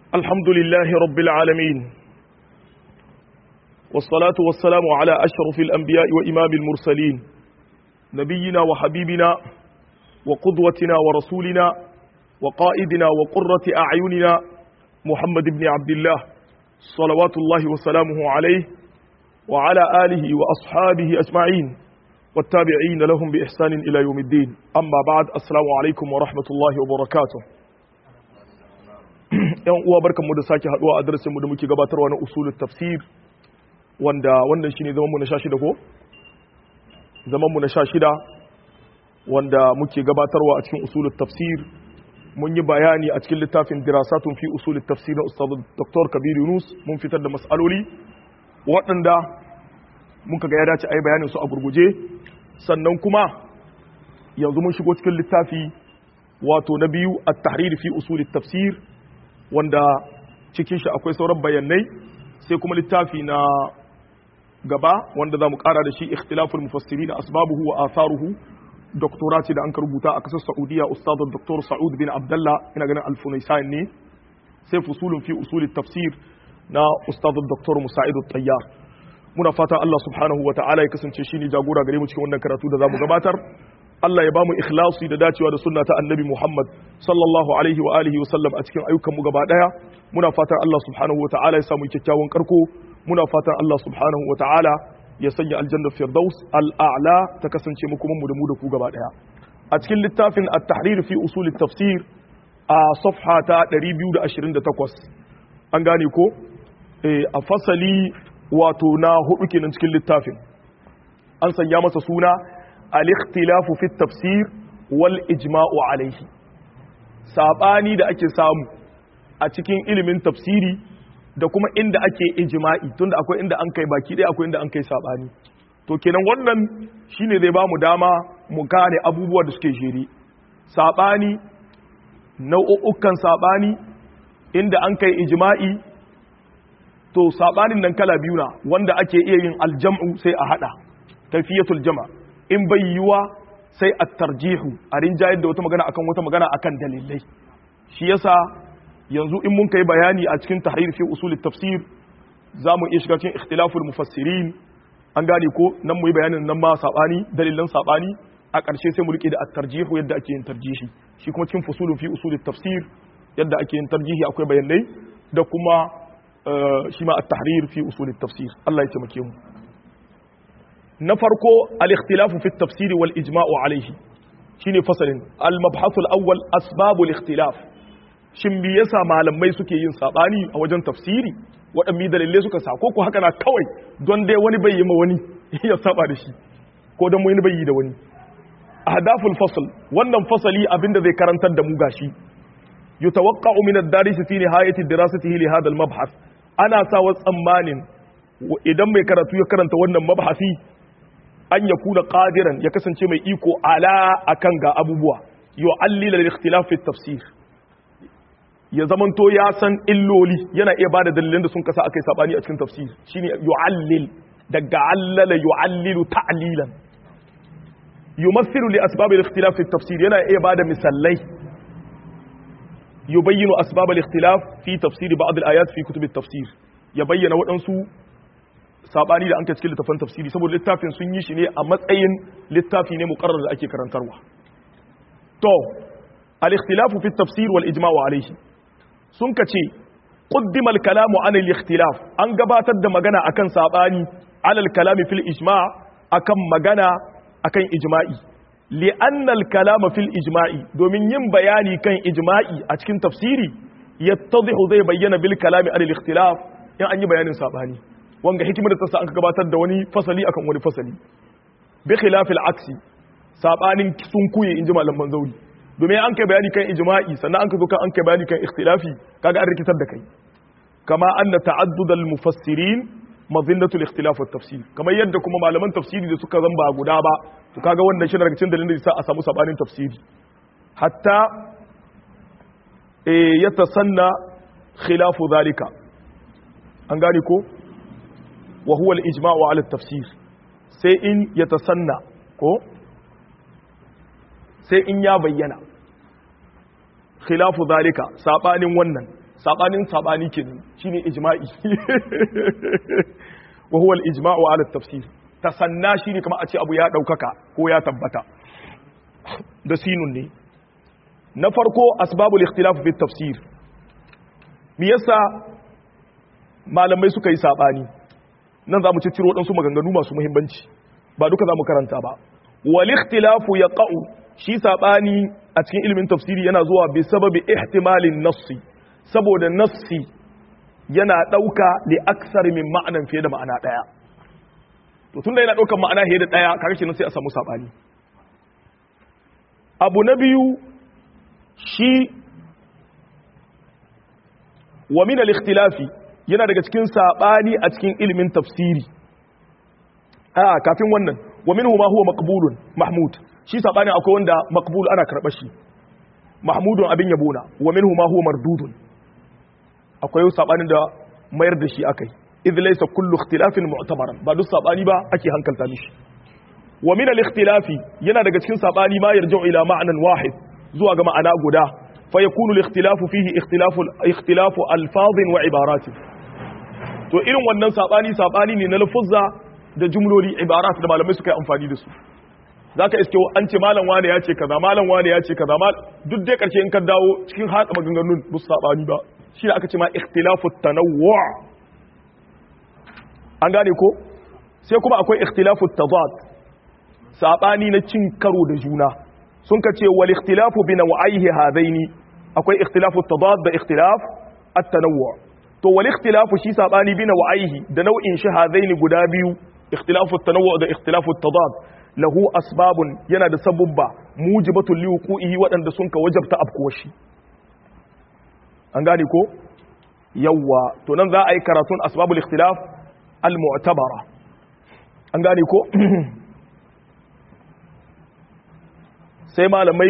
الحمد لله رب العالمين والصلاة والسلام على أشرف الأنبياء وإمام المرسلين نبينا وحبيبنا وقدوتنا ورسولنا وقائدنا وقرة أعيننا محمد بن عبد الله صلوات الله وسلامه عليه وعلى آله وأصحابه أجمعين والتابعين لهم بإحسان إلى يوم الدين أما بعد السلام عليكم ورحمة الله وبركاته yan uwa barkanmu da sake haduwa a darasin mu da muke gabatarwa na usulul tafsir wanda wannan shine zaman mu na 16 ko zaman mu na 16 wanda muke gabatarwa a cikin usulul tafsir mun yi bayani a cikin littafin dirasatun fi usulul tafsir na ustad Dr. Kabir Yunus mun fitar da mas'aloli waɗanda muka ga ya dace a yi bayanin su a gurguje sannan kuma yanzu mun shigo cikin littafi wato na biyu at-tahrir fi usulit tafsir wanda cikin shi akwai sauran bayanai sai kuma littafi na gaba wanda za mu kara da shi ikhtilaful mufassirin asbabuhu wa atharuhu doktorati da an ka rubuta a kasar saudiya ustad dr sa'ud bin abdullah ina ganin alfunaisan ne sai fusulun fi usulit tafsir na ustad dr musa'id tayyar muna fatan Allah subhanahu wa ta'ala ya kasance shi ne jagora gare mu cikin wannan karatu da za mu gabatar Allah ya bamu ikhlasi da dacewa da sunna ta annabi Muhammad sallallahu alaihi wa alihi wa sallam a cikin ayyukan mu gaba daya muna fatan Allah subhanahu wa ta'ala ya samu kyakkyawan karko muna fatan Allah subhanahu wa ta'ala ya sanya aljanna firdaus al'a'la ta kasance mu kuma mu da mu da ku gaba daya a cikin littafin at-tahrir fi usul at-tafsir a safha ta 228 an gane ko a fasali wato na hudu kenan cikin littafin an sanya masa suna al-ikhtilafu fi tafsir wal ijma'u alayhi sabani da ake samu a cikin ilimin tafsiri da kuma inda ake ijma'i tunda akwai inda an kai baki ɗaya akwai inda an kai sabani to kenan wannan shine zai ba mu dama mu gane abubuwa da suke jere sabani nau'ukan sabani inda an kai ijma'i to sabanin nan kala biyu na wanda ake iya yin aljam'u sai a hada tafiyatul jama in bai yiwa sai a tarjihu a rinjayar da wata magana akan wata magana akan dalilai shi yasa yanzu in mun kai bayani a cikin tahrir fi usul tafsir za mu iya shiga cikin ikhtilaful mufassirin an gane ko nan mu yi bayanin nan ma sabani dalilan sabani a ƙarshe sai mu rike da at-tarjihu yadda ake yin tarjihi shi kuma cikin fusulun fi usul tafsir yadda ake yin tarjihi akwai bayanai da kuma shi ma at-tahrir fi usul at-tafsir Allah ya taimake mu na farko al-ikhtilafu fi at-tafsir wal ijma'u alayhi shine fasalin al-mabhath al-awwal asbab al-ikhtilaf shin me yasa malamai suke yin sabani a wajen tafsiri waɗanne dalilai suka sa ko ko haka na kawai don dai wani bai yi ma wani ya saba da shi ko don wani bai yi da wani ahdaful fasl wannan fasali abinda zai karantar da mu gashi yutawaqqa'u min ad-daris fi nihayati dirasatihi li hadha al-mabhath ana sa wa tsammanin idan mai karatu ya karanta wannan mabhasi an ya kuna qadiran ya kasance mai iko ala akan ga abubuwa yu'allila al-ikhtilaf fi tafsir ya zamanto ya san illoli yana iya bada dalilan da sun kasa akai sabani a cikin tafsir shine yu'allil daga allala yu'allilu ta'lilan yumathilu li asbab al-ikhtilaf fi tafsir yana iya bada misalai yubayyinu asbab al-ikhtilaf fi tafsir ba'd al-ayat fi kutub at-tafsir ya bayyana waɗansu sabani da an kai cikin littafin tafsiri saboda littafin sun yi shi ne a matsayin littafi ne muqarrar da ake karantarwa to al-ikhtilaf fi tafsir wal ijma' alayhi sun kace qaddima al-kalam an al-ikhtilaf an gabatar da magana akan sabani ala al-kalam fil ijma' akan magana akan ijma'i li'anna al-kalama fil ijma'i domin yin bayani kan ijma'i a cikin tafsiri yattadhihu zai bayyana bil kalami al ikhtilaf in an yi bayanin sabani wanga hikimar da ta sa an gabatar da wani fasali akan wani fasali bi khilaf al aksi sabanin sun kuye inji malaman zauri domin an kai bayani kan ijma'i sannan an ka zo kan an kai bayani kan ikhtilafi kaga an rikitar da kai kama anna ta'addud al mufassirin mazinnatul ikhtilaf wat tafsir kamar yadda kuma malaman tafsiri da suka zamba guda ba to kaga wannan shi daga cikin dalilin da yasa a samu sabanin tafsiri hatta eh yatasanna khilafu zalika an gane ko wa huwa al ijma'u ala al tafsir sai in yatasanna ko sai in ya bayyana khilafu zalika sabanin wannan sabanin sabani kenan shine ijma'i wa huwa al-ijma'u ala at-tafsir tasanna shine kamar a ce abu ya daukaka ko ya tabbata da sinun ne na farko asbabul ikhtilaf fi tafsir me yasa malamai suka yi sabani nan zamu ci ciro su maganganu masu muhimmanci ba duka zamu karanta ba wal ikhtilafu yaqa'u shi sabani a cikin ilimin tafsiri yana zuwa bi sababi ihtimalin nassi saboda nassi yana dauka li aksar min ma'anan fiye da ma'ana daya to tunda yana daukan ma'ana fiye da daya kaga kenan sai a samu sabani abu na biyu shi wa min al-ikhtilafi yana daga cikin sabani a cikin ilimin tafsiri a kafin wannan wa minhu ma huwa maqbulun mahmud shi sabani akwai wanda maqbul ana karɓar shi mahmudun abin yabona wa minhu ma huwa mardudun akwai sabanin da mayar da shi akai idh laysa kullu ikhtilafin mu'tabaran ba duk sabani ba ake hankalta mishi wa min al-ikhtilafi yana daga cikin sabani ma yarji'u ila ma'nan wahid zuwa ga ma'ana guda fa yakunu al-ikhtilafu fihi ikhtilafu ikhtilafu alfazin wa ibaratin to irin wannan sabani sabani ne na lafuzza da jumloli ibarat da malamai suka yi amfani da su zaka iske an ce malam wane ya ce kaza malam wane ya ce kaza mal duk dai karshe in ka dawo cikin hada maganganun ba su sabani ba shi aka ce ma ikhtilafu tanawwu an gane ko sai kuma akwai ikhtilafu tadad sabani na cin karo da juna sun ka ce wal ikhtilafu bi naw'aihi hadaini akwai ikhtilafu tadad da ikhtilaf at-tanawwu to wal ikhtilafu shi sabani bi naw'aihi da nau'in shi hadaini guda biyu ikhtilafu at-tanawwu da ikhtilafu at-tadad lahu asbabun yana da sabubba mujibatul liwuqihi wadanda sun ka wajabta afkuwar shi an gane ko yawwa to nan za a yi karatun asbabul ikhtilaf al-mu'tabara an gane ko sai malamai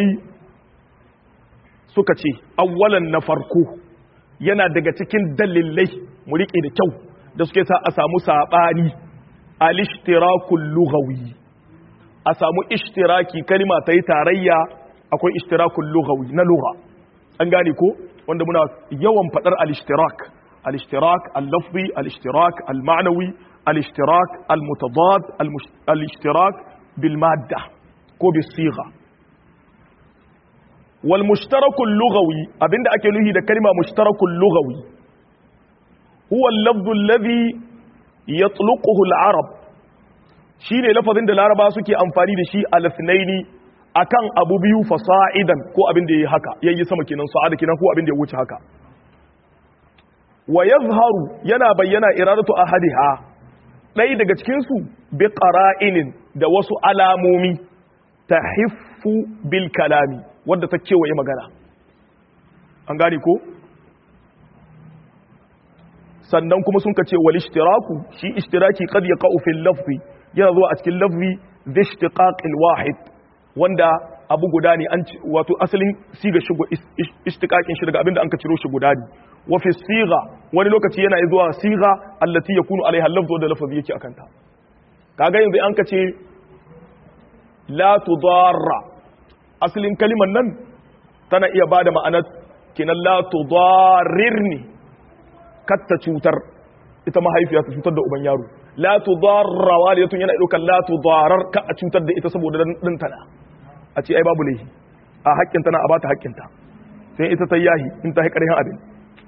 suka ce awwalan na farko yana daga cikin dalilai mu rike da kyau da suke sa a samu sabani al-ishtirakul lughawi a samu ishtiraki kalima ta yi tarayya akwai ishtirakul lughawi na lugha an gane ko wanda muna yawan fadar al-ishtirak al-ishtirak al-lafzi al-ishtirak al-ma'nawi al-ishtirak al-mutadad al-ishtirak bil madda ko bis sigha wal mushtarakul lughawi abinda ake nuhi da kalma mushtarakul lughawi huwa al-lafdhu alladhi yatluquhu al-arab shine lafazin da laraba suke amfani da shi al-ithnaini akan abu biyu fasa'idan ko abin da yayi haka yayi sama kenan sa'ada kenan ko abin da ya wuce haka wa yazharu yana bayyana iradatu ahadiha dai daga cikin su bi qara'inin da wasu alamomi tahiffu bil kalami wadda ta kewaye magana an gane ko sannan kuma sun kace wal ishtiraku shi ishtiraki qad yaqa'u fil lafzi yana zuwa a cikin lafzi da ishtiqaqil wahid wanda abu guda ne an wato asalin siga shi ishtiqaqin shi daga abinda an ka ciro shi guda ne wa fi siga wani lokaci yana zuwa siga allati yakunu alaiha al-lafzu da lafzi yake akan ta kaga yanzu an ka ce la tudarra asalin kalimar nan tana iya bada ma'anar kinan la tudarrirni katta cutar ita mahaifiya ta cutar da uban yaro la tudarra walidatun yana daukan la tudarar ka a cutar da ita saboda dan tana a ce ai babu laifi a haƙƙin tana a bata haƙƙin ta sai ita ta yahi in ta haƙarin abin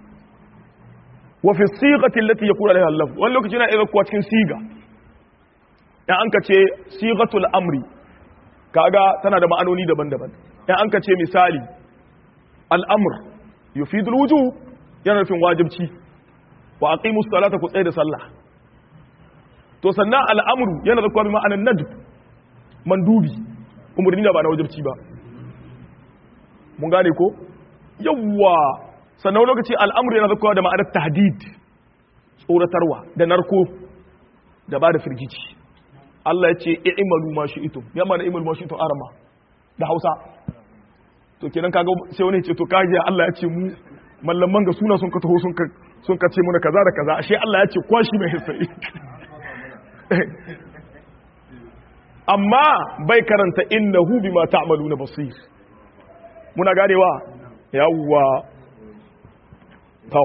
wa fi sighati allati yakunu alaiha al-lafz wani lokaci yana iya kuwa cikin siga in an ka ce sigatul amri kaga tana da ma'anoni daban-daban in an ka ce misali al'amur yufidul wujub yana nufin wajibci wa aqimus salata ku tsaye da sallah to sannan al'amru yana da kwami ma'anan nadb mandubi umurni da ba na wajibci ba mun gane ko yawwa sannan lokaci al'amru yana da kwami da ma'anar tahdid tsoratarwa da narko da ba da firgici Allah ya ce i'malu ma shi'tum ya mana i'malu ma shi'tum arama da Hausa to kenan kaga sai wani ce to kaje Allah ya ce mu mallaman ga suna sun ka taho sun ka sun ka ce muna kaza da kaza ashe Allah ya ce kwashi mai hisai amma bai karanta innahu bima ta'maluna basir muna ganewa yawwa to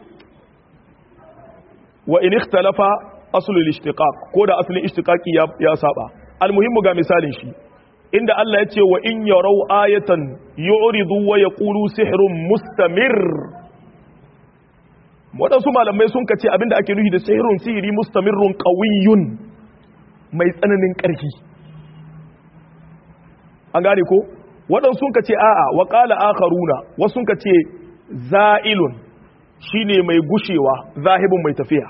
wa in ikhtalafa aslul ishtiqaq ko da aslin ishtiqaqi ya, ya saba almuhimmu ga misalin shi inda Allah ya ce wa in yarau ayatan yu'ridu wa yaqulu sihrun mustamir waɗansu malamai sun kace abinda ake nufi da sihrun sihiri mustamirrun qawiyyun mai tsananin ƙarfi an gane ko waɗansu sun kace a'a wa qala akharuna wasu sun kace za'ilun shine mai gushewa zahibun mai tafiya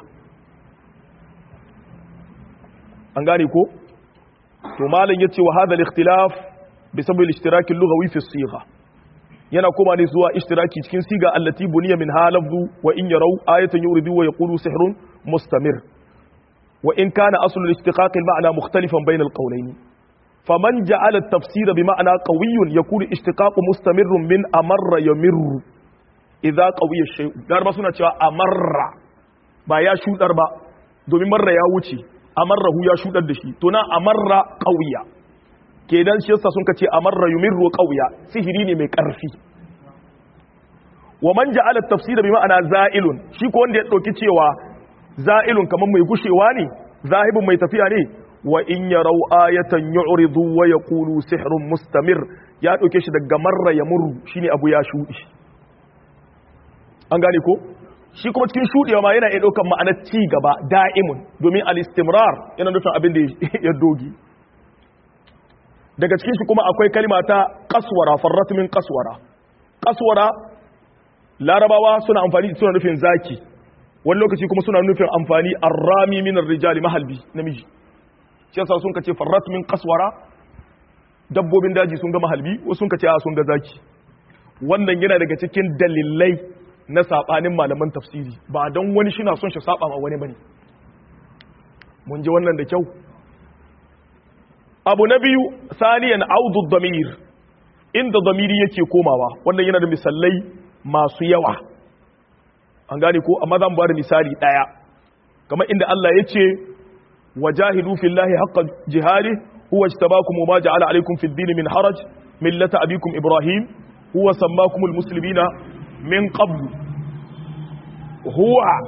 an gane ko to malam yace wa hadha al-ikhtilaf bi sabab al-ishtirak al-lughawi fi as-sigha yana koma ne zuwa ishtiraki cikin siga allati buniya min halafzu wa in yaraw ayatan yuridu wa yaqulu sihrun mustamir wa in kana aslu al-ishtiqaq al-ma'na mukhtalifan bayna al-qawlayn faman ja'ala at-tafsir bi ma'na qawiyyun yakunu ishtiqaq mustamirrun min amarra yamirru idza qawiya shay'u dar ba suna cewa amarra ba ya shudar ba domin marra ya wuce amarrahu ya shudar da shi to na amarra qawiya kenan shi yasa sun kace amarra yumirru qawiya sihiri ne mai karfi wa man ja'ala at-tafsir bi ma'ana za'ilun shi ko wanda ya dauki cewa za'ilun kaman mai gushewa ne zahibun mai tafiya ne wa in yarau ayatan yu'ridu wa yaqulu sihrun mustamir ya dauke shi daga marra yamurru shine abu ya shudi an gane ko shi kuma cikin shuɗewa ma yana iya ɗaukar ma'anar ci gaba da'imun domin al-istimrar yana nufin abin da ya dogi daga cikin shi kuma akwai kalima ta kaswara farrat min kaswara kaswara larabawa suna amfani suna nufin zaki wani lokaci kuma suna nufin amfani arrami min rijali mahalbi namiji shi yasa sun kace farrat min kaswara dabbobin daji sun ga mahalbi wasu sun kace a sun ga zaki wannan yana daga cikin dalilai na sabanin malaman tafsiri ba don wani shi na son shi saba ma wani bane mun ji wannan da kyau abu na biyu saniyan audu damir inda damiri yake komawa wannan yana da misalai masu yawa an gane ko amma zan bada misali daya kamar inda Allah ya ce wajahidu fillahi haqqa jihadi huwa ijtabakum wa ma ja'ala alaykum fid din min haraj millata abikum ibrahim huwa sammakumul muslimina min qablu huwa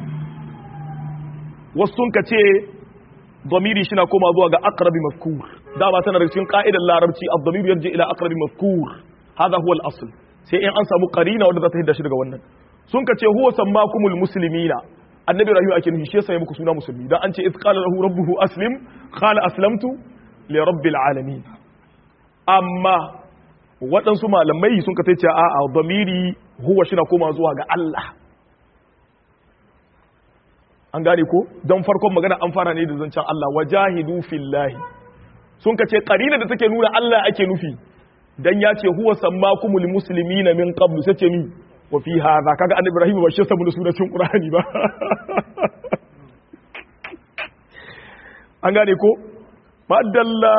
wasu ka ce domiri shi na koma zuwa ga akrabi mafkur dama tana da cikin ka'idar larabci ad-damiru yarji ila akrabi mafkur hadha huwa al-asl sai in an samu qarina wanda za ta hidda shi daga wannan sun ka ce huwa sammakumul muslimina annabi rahim ake nufi shi yasa ya muku suna musulmi dan an ce iz qala lahu rabbuhu aslim qala aslamtu li rabbil alamin amma waɗansu malamai sun ka ce a a damiri huwa shi na koma zuwa ga Allah an gane ko don farkon magana an fara ne da zancen Allah wajahidu fillahi sun ka ce karina da take nuna Allah ake nufi dan ya ce huwa sammakumul muslimina min qablu sace mi wa fi hadha kaga annabi ibrahim ba shi saboda sunan qur'ani ba an gane ko madalla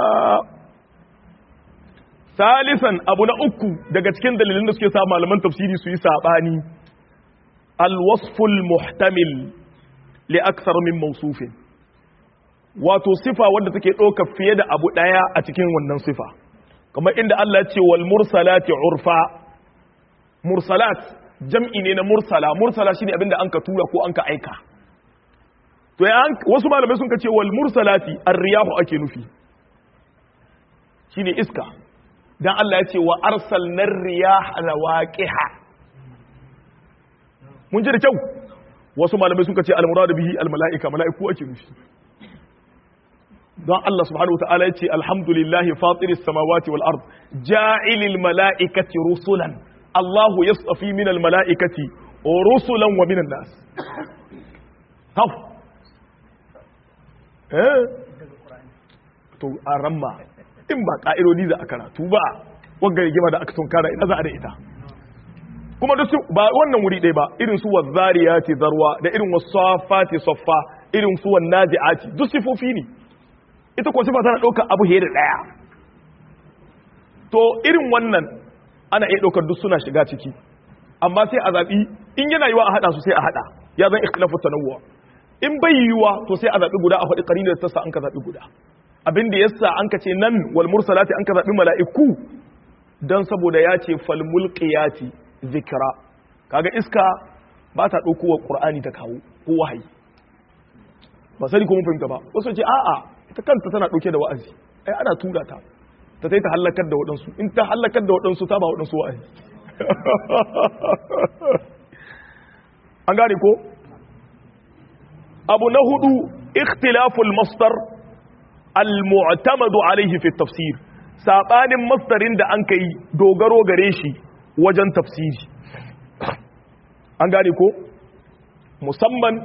salisan abu na uku daga cikin dalilin da suke sa malaman tafsiri su yi sabani alwasful muhtamil li aksar min mawsufin wato sifa wanda take ɗauka fiye da abu ɗaya a cikin wannan sifa kamar inda Allah ya ce wal mursalati urfa mursalat jam'i ne na mursala mursala shine abinda an ka tura ko an ka aika to ya wasu malamai sun ka ce wal mursalati ar-riyahu ake nufi shine iska dan Allah ya ce wa arsalnar riyaha lawaqiha mun ji da kyau wasu malamai suka ce al-muradu bihi al-mala'ika mala'iku ake nufi don Allah subhanahu wata'ala ya ce alhamdulillahi fatiris samawati wal ard ja'ilil mala'ikati rusulan Allahu yastafi min al mala'ikati rusulan wa minan nas haf eh to aramma in ba ka'irodi za a karatu ba wanga rigima da aka tunkara ina za a da ita kuma da su ba wannan wuri ɗaya ba irin su wazzariyati zarwa da irin wasafati saffa irin su wannazi'ati duk sifofi ne ita ko sifa tana ɗaukar abu da ɗaya to irin wannan ana iya ɗaukar duk suna shiga ciki amma sai a zaɓi in yana yiwa a haɗa su sai a haɗa ya zan ikhtilafu tanawwu in bai yiwa to sai a zaɓi guda a faɗi ƙarin da tassa an ka zaɓi guda abin da yasa an ka ce nan wal mursalati an ka zaɓi mala'iku dan saboda ya ce fal mulqiyati zikra kaga iska ba ta ɗaukowa ƙur'ani ta kawo ko wahayi ba sani ko mun fahimta ba wasu ce a'a ita kanta tana ɗauke da wa'azi ai ana tura ta ta sai ta hallakar da waɗansu in ta hallakar da waɗansu ta ba waɗansu wa'azi an gane ko abu na hudu ikhtilaful masdar al-mu'tamadu alaihi fi tafsir sabanin masdarin da an kai dogaro gare shi wajen tafsiri an gane ko musamman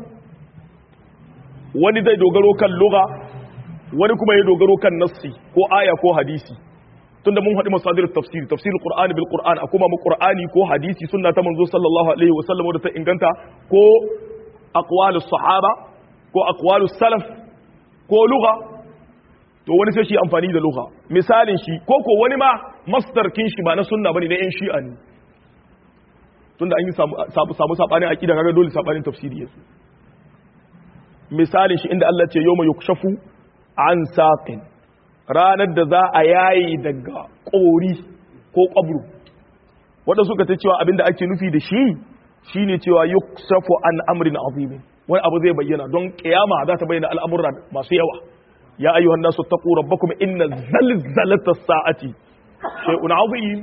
wani zai dogaro kan lugha wani kuma ya dogaro kan nassi ko aya ko hadisi tunda mun haɗu masadir tafsir tafsir qur'ani bil qur'an a kuma mu qur'ani ko hadisi sunna ta manzo sallallahu alaihi wa sallam da ta inganta ko aqwalus sahaba ko aqwalus salaf ko lugha to wani sai shi amfani da lugha misalin shi ko ko wani ma masdar kin shi ba na sunna bane na yan shi'a ne tunda an yi samu samu sabanin aqida kaga dole sabanin tafsiri yasu misalin shi inda Allah ce yawma yukshafu an saqin ranar da za a yayi daga kori ko kwabru wanda suka ta cewa abinda ake nufi da shi shine cewa yukshafu an amrin azim wani abu zai bayyana don kiyama za ta bayyana al'amuran masu yawa ya ayyuhan nasu taqu rabbakum inna zalzalata sa'ati shay'un azim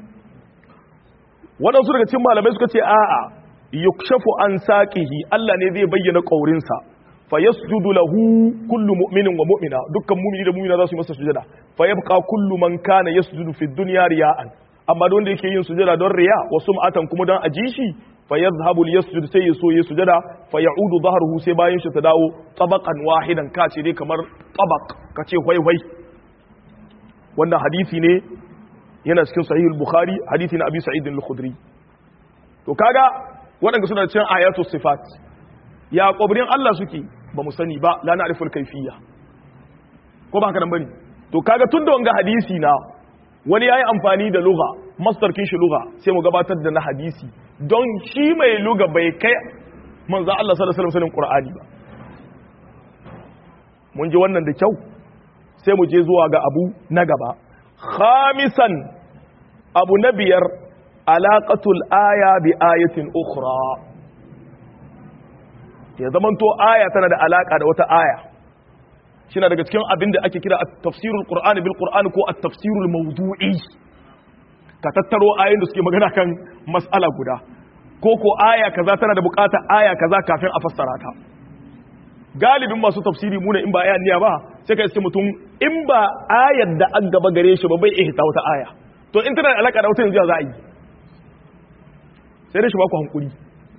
waɗansu daga cikin malamai suka ce a'a yukshafu an saqihi Allah ne zai bayyana kaurinsa fa yasjudu lahu kullu mu'minin wa mu'mina dukkan mu'mini da mu'mina za su yi masa sujada fa yabqa kullu man kana yasjudu fi dunya riya'an amma don da yake yin sujada don riya wa sum'atan kuma don aji shi fa yadhhabu liyasjud sai ya so ya sujada fa ya'udu dhahruhu sai bayan shi ta dawo tabaqan wahidan ka ce dai kamar tabaq ka ce hwai hwai wannan hadisi ne yana cikin sahih al-bukhari hadisi na abi sa'id al-khudri to kaga waɗanda suna cikin ayatu sifat ya ƙwabrin Allah suke ba mu sani ba la na'riful kaifiyya ko ba haka nan bane to kaga tun da wanga hadisi na wani yayi amfani da lugha masdar kin shi lugha sai mu gabatar da na hadisi don shi mai lugha bai kai manzo Allah sallallahu alaihi wasallam Qur'ani ba mun ji wannan da kyau sai mu je zuwa ga abu na gaba khamisan abu na biyar alaqatul aya bi ayatin ukhra ya zamanto aya tana da alaka da wata aya shi daga cikin abin da ake kira tafsirul qur'ani bil qur'ani ko at-tafsirul mawdu'i ka tattaro ayoyin da suke magana kan mas'ala guda ko ko aya kaza tana da bukatar aya kaza kafin a fassara ta galibin masu tafsiri muna in ba aya niya ba sai ka iske mutum in ba ayar da an gaba gare shi ba bai ihta wata aya to in tana da alaka da wata yanzu za a yi sai dai shi ba ku hankuri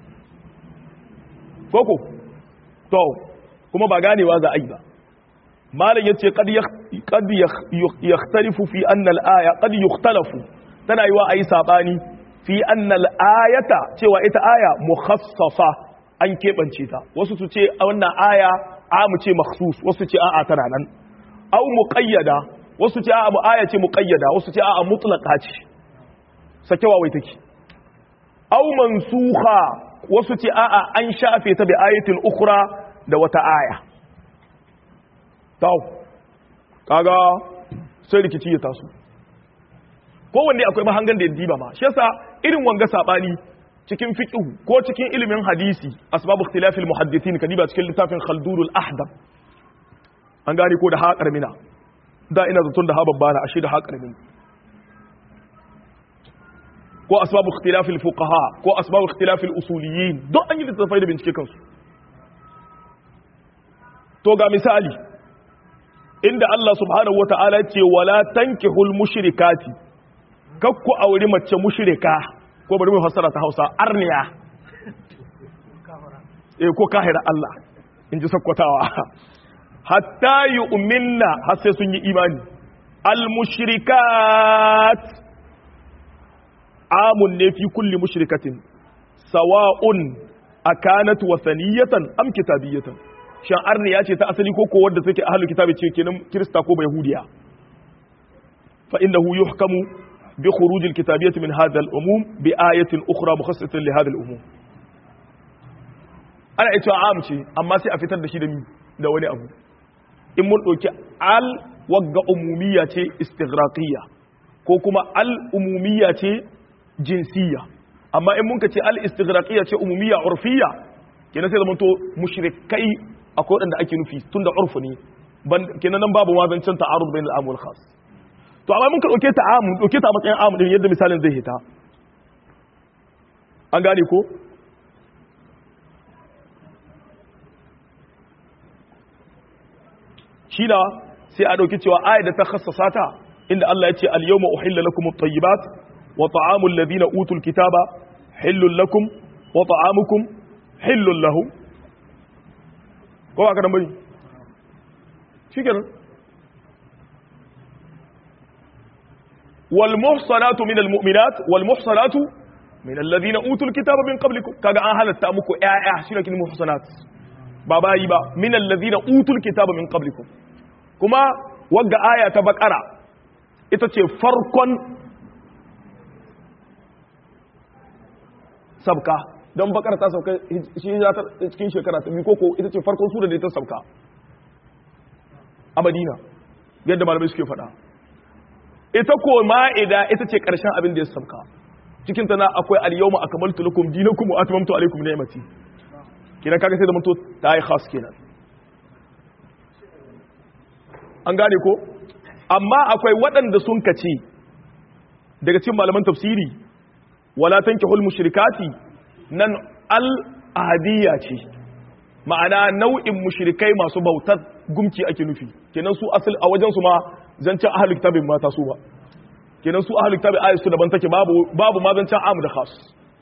koko to kuma ba ganewa za a yi ba malam yace qad qad yakhtalifu fi anna al-aya qad yukhtalafu tana yiwa ayi sabani fi anna al-ayata cewa ita aya mukhassasa an kebance ta wasu su ce wannan aya amu ce makhsus wasu ce a'a tana nan aw muqayyada wasu ce a'a mu aya ce muqayyada wasu ce a'a mutlaqa ce sakewa wai take aw mansukha wasu ce a'a an shafe ta bi ayatin ukhra da wata aya tau kaga sai rikici ya taso kowanne akwai mahangan da ya diba ma shi yasa irin wanga sabani cikin fiqh ko cikin ilimin hadisi asbabu ikhtilafil muhaddithin kadiba cikin littafin khaldurul ahdab an gane ko da haƙar mina da ina zaton da ha babbana ashe da haƙar mina ko asbabu ikhtilafil fuqaha ko asbabu ikhtilafil usuliyin don an yi littafai da bincike kansu to ga misali inda Allah subhanahu wata'ala ce wala tankihul mushrikati kakku auri mace mushrika ko bari mu fassara ta Hausa arniya eh ko kahira Allah in ji sakkwatawa hatta yu'minna har sai sun yi imani al mushrikat amun ne fi kulli mushrikatin sawa'un akanat wasaniyatan am kitabiyatan shan arniya ce ta asali ko ko wadda take ahlul kitabi ce kenan kirista ko yahudiya fa innahu yuhkamu bi khuruj al kitabiyyah min hadha al umum bi ayatin ukhra mukhassatan li hadha al umum ana ita am ce amma sai a fitar da shi da da wani abu in mun dauki al wagga umumiyya ce istighraqiyya ko kuma al umumiyya ce jinsiyya amma in mun ka ce al-istighraqiyya ce umumiyya urfiyya kenan sai zamanto mushrikai akwai wadanda ake nufi tunda urfu ne kenan nan babu wazancin ta'arud bainal am wal khas to amma mun ka dauke ta am dauke ta a matsayin am din yadda misalin zai hita an gane ko shi da sai a dauki cewa ayat da ta khassasa ta inda Allah ya ce al-yawma uhilla lakum at-tayyibat wa ta'amul ladina utul kitaba hillul lakum wa ta'amukum hillul lahum ko ba ka dan bari shikenan wal muhsanatu min al mu'minat wal muhsanatu min alladhina utul kitaba min qablikum kaga an halatta muku ƴaƴa shine kin muhsanat ba bayi ba min alladhina utul kitaba min qablikum kuma wagga aya ta bakara ita ce farkon sabka don bakara ta sauka shi ya ta cikin shekara ta biyu koko ita ce farkon sura da ta sauka a madina yadda malamai suke faɗa ita ko ma'ida ita ce ƙarshen abin da ya sauka cikin ta na akwai al-yawma akmaltu lakum dinakum wa atmamtu alaykum ni'mati kina kaga sai da mutu ta yi khas kenan an gane ko amma akwai waɗanda sun kace daga cikin malaman tafsiri wala tankihul mushrikati nan al ahadiyya ce ma'ana nau'in mushrikai masu bautar gumki ake nufi kenan su asal a wajen su ma zancen ahlul kitabin mata su ba kenan su ahlul kitabin ayat su daban take babu babu ma zancen am da khas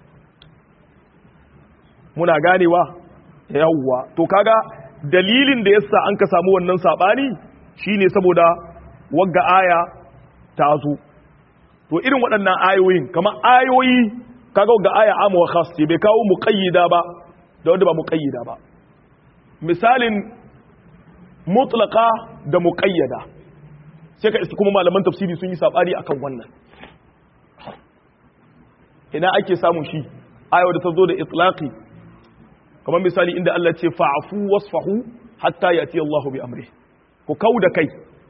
muna ganewa yawwa to kaga dalilin da yasa an ka samu wannan sabani shine saboda wagga aya ta zo to irin waɗannan ayoyin kamar ayoyi kaga wagga aya amu wa khas ce bai kawo muqayyida ba da wanda ba muqayyida ba misalin mutlaqa da muqayyada sai ka iska kuma malaman tafsiri sun yi sabani akan wannan ina ake samun shi aya da ta zo da itlaqi kamar misali inda Allah ce fa'afu wasfahu hatta yati Allahu bi amri ku kauda kai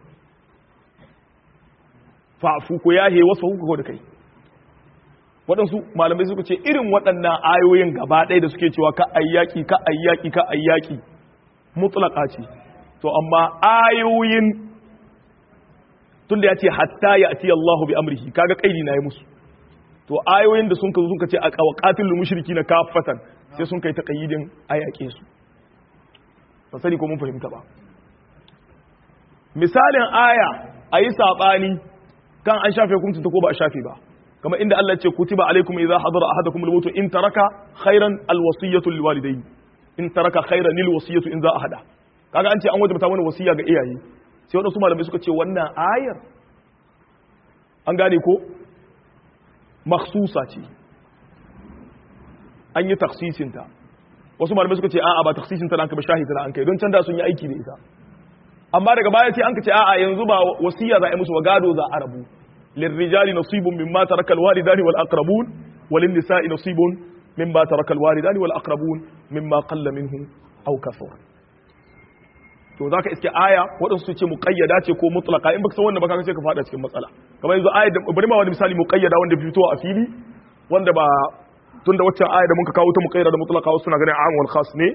fa'afu ku yahe wasfahu ku kauda kai waɗansu malamai suka ce irin waɗannan ayoyin gaba ɗaya da suke cewa ka ayyaki ka ayyaki ka ayyaki mutlaka ce to amma ayoyin tunda ya ce hatta yati Allahu bi amrihi kaga kaidi na yi musu to ayoyin da sun ka sun ka ce a qawqatil mushriki na kafatan sai sun kai taqayyidin ayake su ba sani ko mun fahimta ba misalin aya ayi sabani kan an shafe hukuncin ta ko ba a shafe ba kamar inda Allah ce kutiba alaikum idza hadara ahadakum al-maut in taraka khairan al-wasiyatu lil walidayn in taraka khairan lil wasiyatu in za ahada kaga an ce an wajabta mana wasiya ga iyaye sai wadansu malamai suka ce wannan ayar an gane ko makhsusa ce an yi taksisinta wasu malamai suka ce a'a ba taksisinta an ka ba shahita an kai don can da sun yi aiki da ita amma daga baya ce an ka ce a'a yanzu ba wasiya za a yi musu wa gado za a rabu lirrijali nasibun mimma taraka alwalidani wal aqrabun walin nisa'i nasibun mimma taraka alwalidani wal aqrabun mimma qalla minhu aw kathura to zaka iske aya waɗansu su ce muqayyada ce ko mutlaqa in baka san wannan ba kaga sai ka fada cikin matsala kamar yanzu aya bari ma wani misali muqayyada wanda fito a fili wanda ba tunda waccan aya da muka kawo ta muqayyada da mutlaqa wasu na ganin am wal khas ne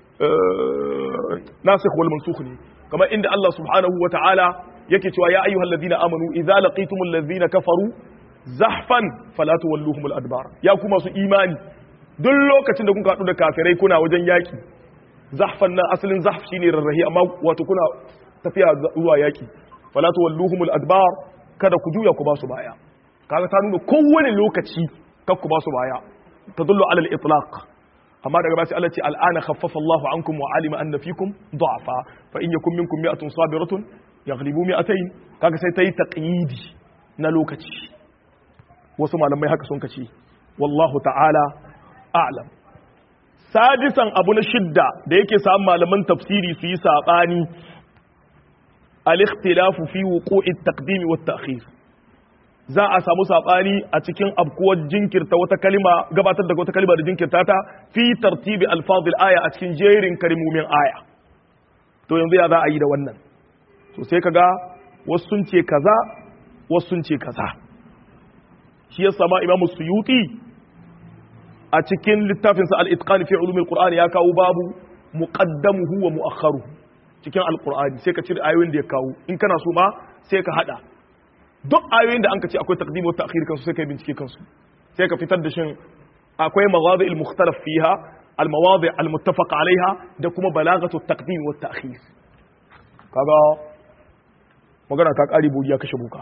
nasikh wal mansukh ne kamar inda Allah subhanahu wa ta'ala yake cewa ya ayyuhal ladina amanu idza laqitumul ladina kafaru zahfan fala tuwalluhumul adbar ya kuma su imani duk lokacin da kun haɗu da kafirai kuna wajen yaki zahfan nan asalin zahf shine rarrahi amma wato kuna tafiya zuwa yaki fala tuwalluhumul adbar kada ku juya ku ba su baya kaga ta nuna kowane lokaci kar ku ba su baya tadullu ala al-itlaq amma daga basi Allah ce al'ana khaffafa Allahu ankum wa alima anna fikum du'afa fa in yakum minkum mi'atun sabiratun yaghlibu mi'atayn kaga sai tayi taqyidi na lokaci wasu malamai haka sun kace wallahu ta'ala a'lam sadisan abu na shidda da yake samun malaman tafsiri su yi sabani al-ikhtilafu fi wuqu'i at-taqdim wa at-ta'khir za a samu sabani a cikin abkuwar jinkirta wata kalima gabatar da wata kalima da jinkirta ta fi tartibi alfazil aya a cikin jerin kalmomin aya to yanzu ya za a yi da wannan to sai kaga wasu sun ce kaza wasu sun ce kaza shi ya sama imam suyuti a cikin littafin sa al-itqan fi ulum al-qur'an ya kawo babu muqaddamuhu wa mu'akharuhu cikin al-qur'ani sai ka cire ayoyin da ya kawo in kana so ma sai ka hada duk ayoyin da an ka ce akwai taqdim wa ta'khir kansu sai ka bincike kansu sai ka fitar da shin akwai mawadi al-mukhtalaf fiha al-mawadi al-muttafaq alaiha da kuma balagatu at-taqdim wa at-ta'khir kaga magana ta kare bogiya kashe buka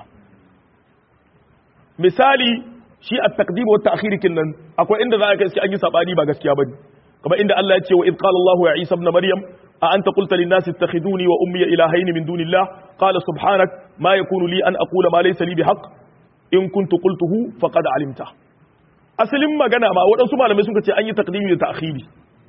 misali shi at-taqdim wa at-ta'khir kinnan akwai inda za ka an yi sabani ba gaskiya bane kamar inda Allah ya ce wa id qala Allah ya Isa ibn Maryam a anta qulta lin nasi ittakhiduni wa ummi ilahayn min dunillah qala subhanak ma yakunu li an aqula ma laysa li bihaqq in kuntu qultuhu faqad alimta asalin magana ma waɗansu malamai sun ce an yi taqdimi da ta'khiri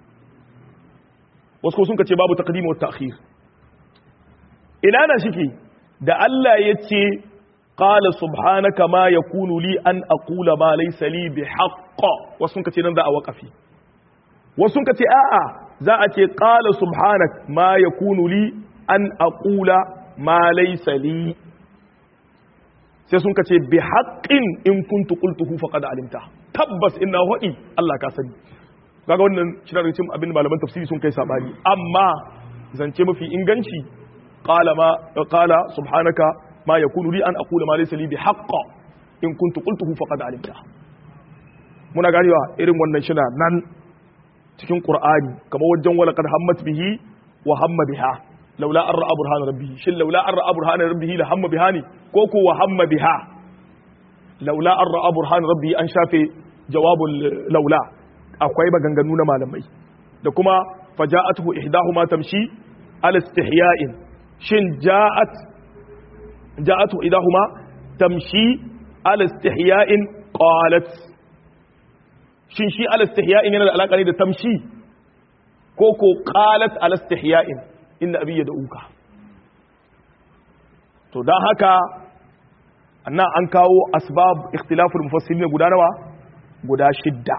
wasu sun ce babu taqdimi wa ta'khir ina na shike da Allah ya ce qala subhanaka ma yakunu li an aqula ma laysa li bihaqq wasu sun ce nan za a waqafi wasu sun ce a'a za a ce qala subhanak ma yakunu li an aqula ma laysa li sai sun kace bi haqqin in kuntu qultuhu faqad alimta tabbas inna hadi Allah ka sani kaga wannan shi daga cikin abin malaman tafsiri sun kai sabani amma zance mafi inganci qala ma qala subhanaka ma yakunu li an aqula ma laysa li bi haqq in kuntu qultuhu faqad alimta muna ganewa irin wannan shi nan cikin qur'ani kamar wajen wala qad hammat bihi wa hamma biha laula an ra'a burhana rabbihi shin laula an ra'a burhana rabbihi la hamma biha ne ko ko wa hamma biha laula an ra'a burhana rabbihi an shafe jawabul laula akwai maganganu na malamai da kuma faja'atuhu ihdahuma tamshi al istihya'in shin ja'at ja'atu ihdahuma tamshi al istihya'in qalat shin shi al istihya'in yana da alaka ne da tamshi ko ko qalat al istihya'in inna abi ya da'uka to don haka annan an kawo asbab ikhtilaful mufassirin guda nawa guda shidda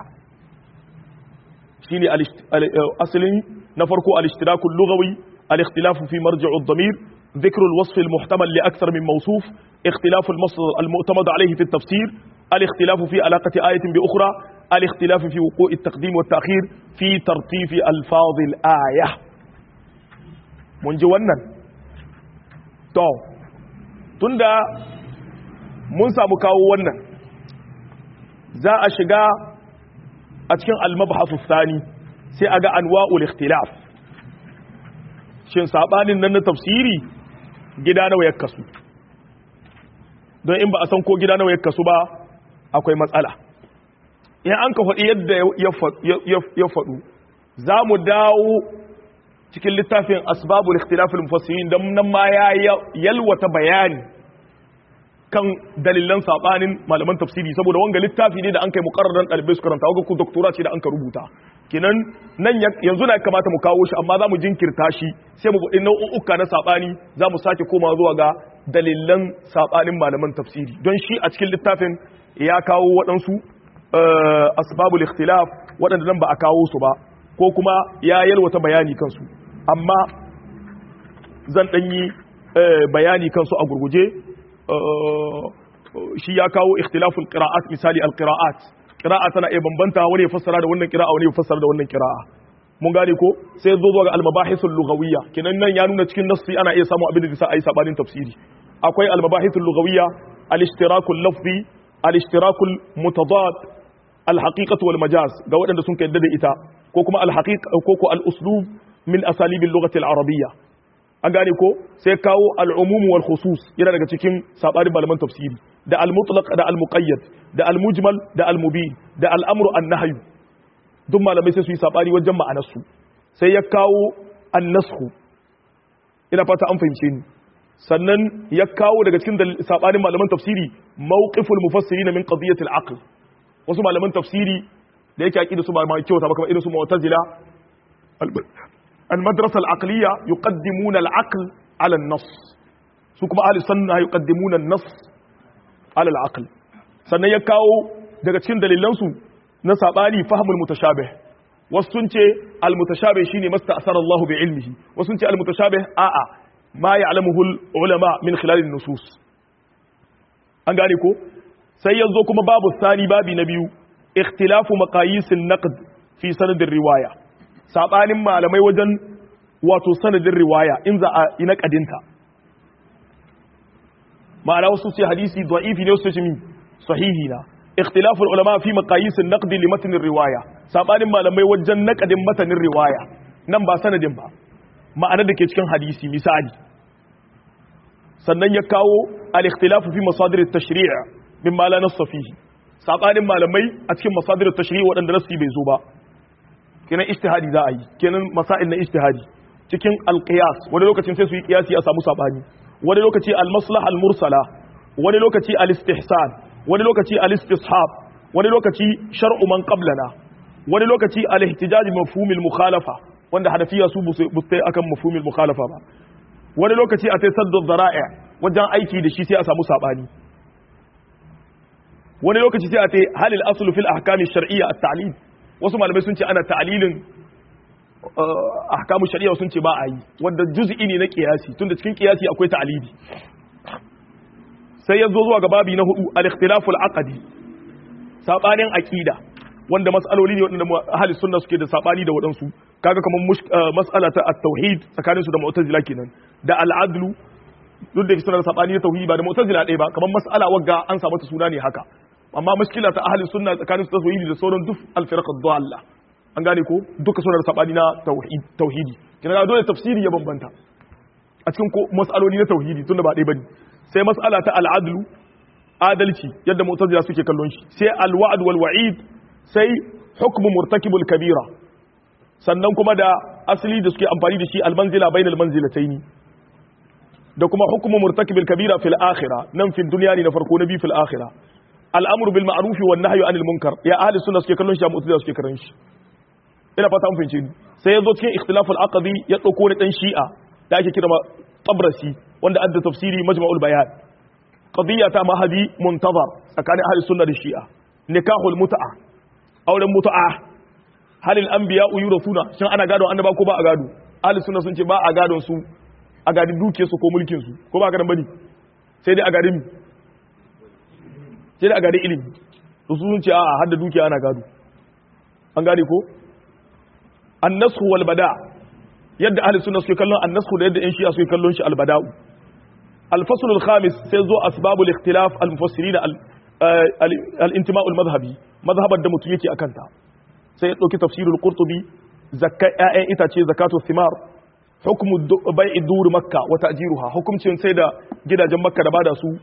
shine asalin na farko al-ishtirakul lughawi al-ikhtilaf fi marji'u ad-damir ذكر الوصف المحتمل لأكثر من موصوف اختلاف المصدر المعتمد عليه في التفسير الاختلاف في علاقة آية بأخرى الاختلاف في وقوع التقديم والتأخير في ترتيب ألفاظ الآية mun ji wannan to tunda mun samu kawo wannan za a shiga a cikin almabhasu sani sai a ga anwa'ul ikhtilaf shin sabanin nan na tafsiri gida nawa ya kasu don in ba a san ko gida nawa ya kasu ba akwai matsala in an ka faɗi yadda ya faɗu za mu dawo cikin littafin asbabul ikhtilafil mufassirin dan nan ma ya yalwata bayani kan dalilan sabanin malaman tafsiri saboda wanga littafi ne da an kai muqarraran dalibai su karanta wanga ku doktora ce da an ka rubuta kinan nan yanzu na kamata mu kawo shi amma za mu jinkirta shi sai mu buɗe nau'uka na sabani za mu sake koma zuwa ga dalilan sabanin malaman tafsiri don shi a cikin littafin ya kawo waɗansu asbabul ikhtilaf waɗanda nan ba a kawo su ba ko kuma ya yalwata bayani kansu amma zan ɗanyi bayani kansu a gurguje shi ya kawo ikhtilaful qira'at misali al-qira'at qira'a tana iya bambanta wani ya fassara da wannan qira'a wani ya fassara da wannan qira'a mun gane ko sai zo ga al-mabahithul lughawiyya kinan nan ya nuna cikin nassi ana iya samu abin da zai ai sabanin tafsiri akwai al-mabahithul lughawiyya al-ishtirakul lafzi al-ishtirakul mutadad al-haqiqatu wal majaz ga waɗanda sun kai da ita ko kuma al-haqiqa ko ko al-uslub min asalibin lughati al-arabiyya an gane ko sai kawo al-umum wal khusus yana daga cikin sabarin malaman tafsiri da al-mutlaq da al-muqayyad da al-mujmal da al-mubin da al-amru an-nahyu duk malamai sai su yi sabani wajen ma'anar su sai ya kawo an-nasxu ina fata an fahimce ni sannan ya kawo daga cikin sabanin malaman tafsiri mawqiful mufassirin min qadiyati al-aql wasu malaman tafsiri da yake aqida su ba ma kyauta ba kamar irin su mu'tazila المدرسة العقلية يقدمون العقل على النص سوكما أهل السنة يقدمون النص على العقل sannan ya kawo daga cikin dalilansu na sabani fahimul mutashabih wasu sun ce al-mutashabih shine masta'sara Allah bi ilmihi wasu sun ce al-mutashabih a'a ma ya'lamuhu ulama min khilal an-nusus an gane ko sai yanzu kuma babu sani babi na biyu ikhtilafu maqayisin naqd fi sanadin riwaya sabanin malamai wajen wato sanadin riwaya in za a yi naqadinta ma'ana wasu ce hadisi da'ifi ne wasu ce mi sahihi na ikhtilafu ulama fi maqayisin naqd li matn riwaya sabanin malamai wajen naqadin matanin riwaya nan ba sanadin ba ma'anar da ke cikin hadisi misali sannan ya kawo al-ikhtilafu fi masadir at-tashri' mimma la nass fihi sabanin malamai a cikin masadir at-tashri' wadanda nassi bai zo ba kenan ijtihadi za a yi kenan masail na ijtihadi cikin al-qiyas wani lokacin sai su yi qiyasi a samu sabani wani lokaci al-maslaha al-mursala wani lokaci al-istihsan wani lokaci al-istishab wani lokaci shar'u man qablana wani lokaci al-ihtijaj mafhum al-mukhalafa wanda hanafiya su busai akan mafhum al-mukhalafa ba wani lokaci a sai saddu zara'i wajen aiki da shi sai a samu sabani wani lokaci sai a sai halil aslu fil ahkami shar'iyya at-ta'lil wasu malamai sun ce ana ta'lilin ahkamu shari'a sun ce ba a yi wanda juz'i ne na kiyasi tunda cikin kiyasi akwai ta'lili sai ya zo zuwa ga babi na hudu al-ikhtilafu al-aqdi sabanin aqida wanda mas'aloli ne wanda ahli sunna suke da sabani da wadansu kaga kamar mas'ala ta at-tauhid tsakanin su da mu'tazila kenan da al-adlu duk da suna da sabani da tauhidi ba da mu'tazila ɗaya ba kamar mas'ala wagga an samu ta suna ne haka amma mushkila ta ahli sunna tsakanin su da tauhidi da sauran duk al-firaq ad-dalla an gane ko duka suna da sabani na tauhidi kina dole tafsiri ya bambanta a cikin ko mas'aloli na tauhidi tunda ba ɗaya bane sai mas'ala ta al'adlu adalci yadda mu'tazila suke kallon shi sai al-wa'd wal wa'id sai hukmu murtakibul kabira sannan kuma da asali da suke amfani da shi al-manzila bainal manzilataini da kuma hukmu murtakibul kabira fil akhirah nan fi dunya ne na farko na bi fil akhirah al-amru bil ma'ruf wan nahyu anil munkar ya ahli sunna suke kallon shi mu'tazila suke kallon shi ina fata mun fahimce ni sai yazo cikin ikhtilaful aqdi ya dauko ni dan shi'a da ake kira tabrasi wanda adda tafsiri majma'ul bayan qadiyya ta mahadi muntazar tsakanin ahli sunna da shi'a nikahul mut'a auren mut'a halil anbiya yurasuna shin ana gado annaba ko ba a gado ahli sunna sun ce ba a gadon su a gadi duke su ko mulkin su ko ba gadan bane sai dai a gadi mi sai dai a gadi ilimi su sun ce a'a har da dukiya ana gado an gane ko annasu wal bada yadda ahli sunna suke kallon annasu da yadda yan shi'a suke kallon shi al bada'u al fasl al khamis sai zo asbabul ikhtilaf al mufassirin al intima' al madhhabi madhhabar da mutum yake akan ta sai ya dauki tafsirul qurtubi zakka ya'yan itace zakatu thimar hukmu bai'i dur makka wa ta'jiruha hukumcin sai da gidajen makka da bada su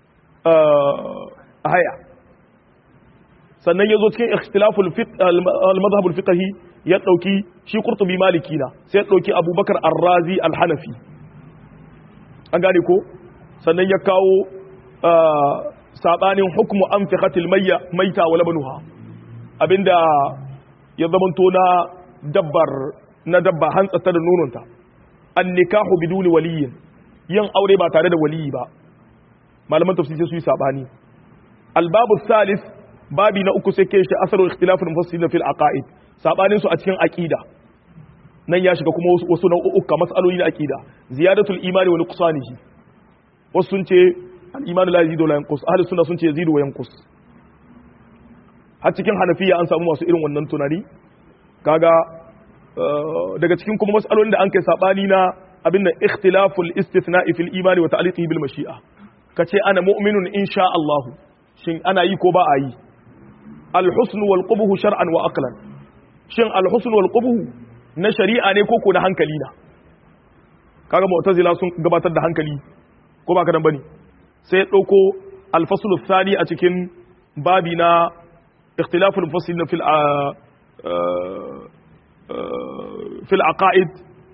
a haya sannan ya zo cikin ikhtilaful al-madhhab al-fiqhi ya dauki shi qurtubi maliki na sai ya dauki abubakar ar-razi al-hanafi an gane ko sannan ya kawo sabanin hukmu anfiqatil mayya maita wa labanuha abinda ya zamanto na dabbar na dabba hantsata da nononta an nikahu biduni waliyin yin aure ba tare da waliyi ba malaman tafsiri su yi sabani albabu salis babi na uku sai ke shi asaru ikhtilafin mufassirin fil aqaid sabanin su a cikin aqida nan ya shiga kuma wasu nau'uka mas'aloli na aqida ziyadatul imani wa nuqsanihi wasu sun ce al imanu la yazidu wa la yanqus ahli sunna sun ce yazidu wa yanqus har cikin hanafiya an samu masu irin wannan tunani kaga daga cikin kuma mas'alolin da an kai sabani na abin da ikhtilaful istithna'i fil imani wa ta'liqihi bil mashi'a kace ana mu'minun insha Allah shin ana yi ko ba a yi al-husn wal qubhu shar'an wa aqlan shin al-husn wal qubhu na shari'a ne ko ko na hankali na kaga mu'tazila sun gabatar da hankali ko ba ka dan bane sai dauko al-fasl ath-thani a cikin babi na ikhtilaful mufassilin fil fil aqaid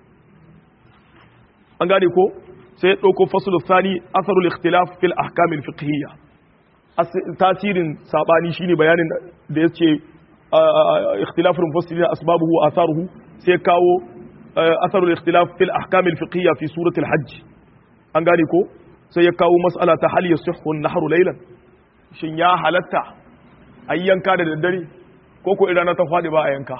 an gane ko sai dauko fasl ath-thani atharul ikhtilaf fil ahkam al-fiqhiyya tasirin sabani shine bayanin da yace ikhtilaful mufassirin asbabuhu wa atharuhu sai kawo atharul ikhtilaf fil ahkam al fiqhiyya fi surati al hajj an gane ko sai ya kawo mas'ala ta hal yasihhu an-nahr laylan shin ya halatta ayyanka da daddare ko ko idan ta fadi ba a yanka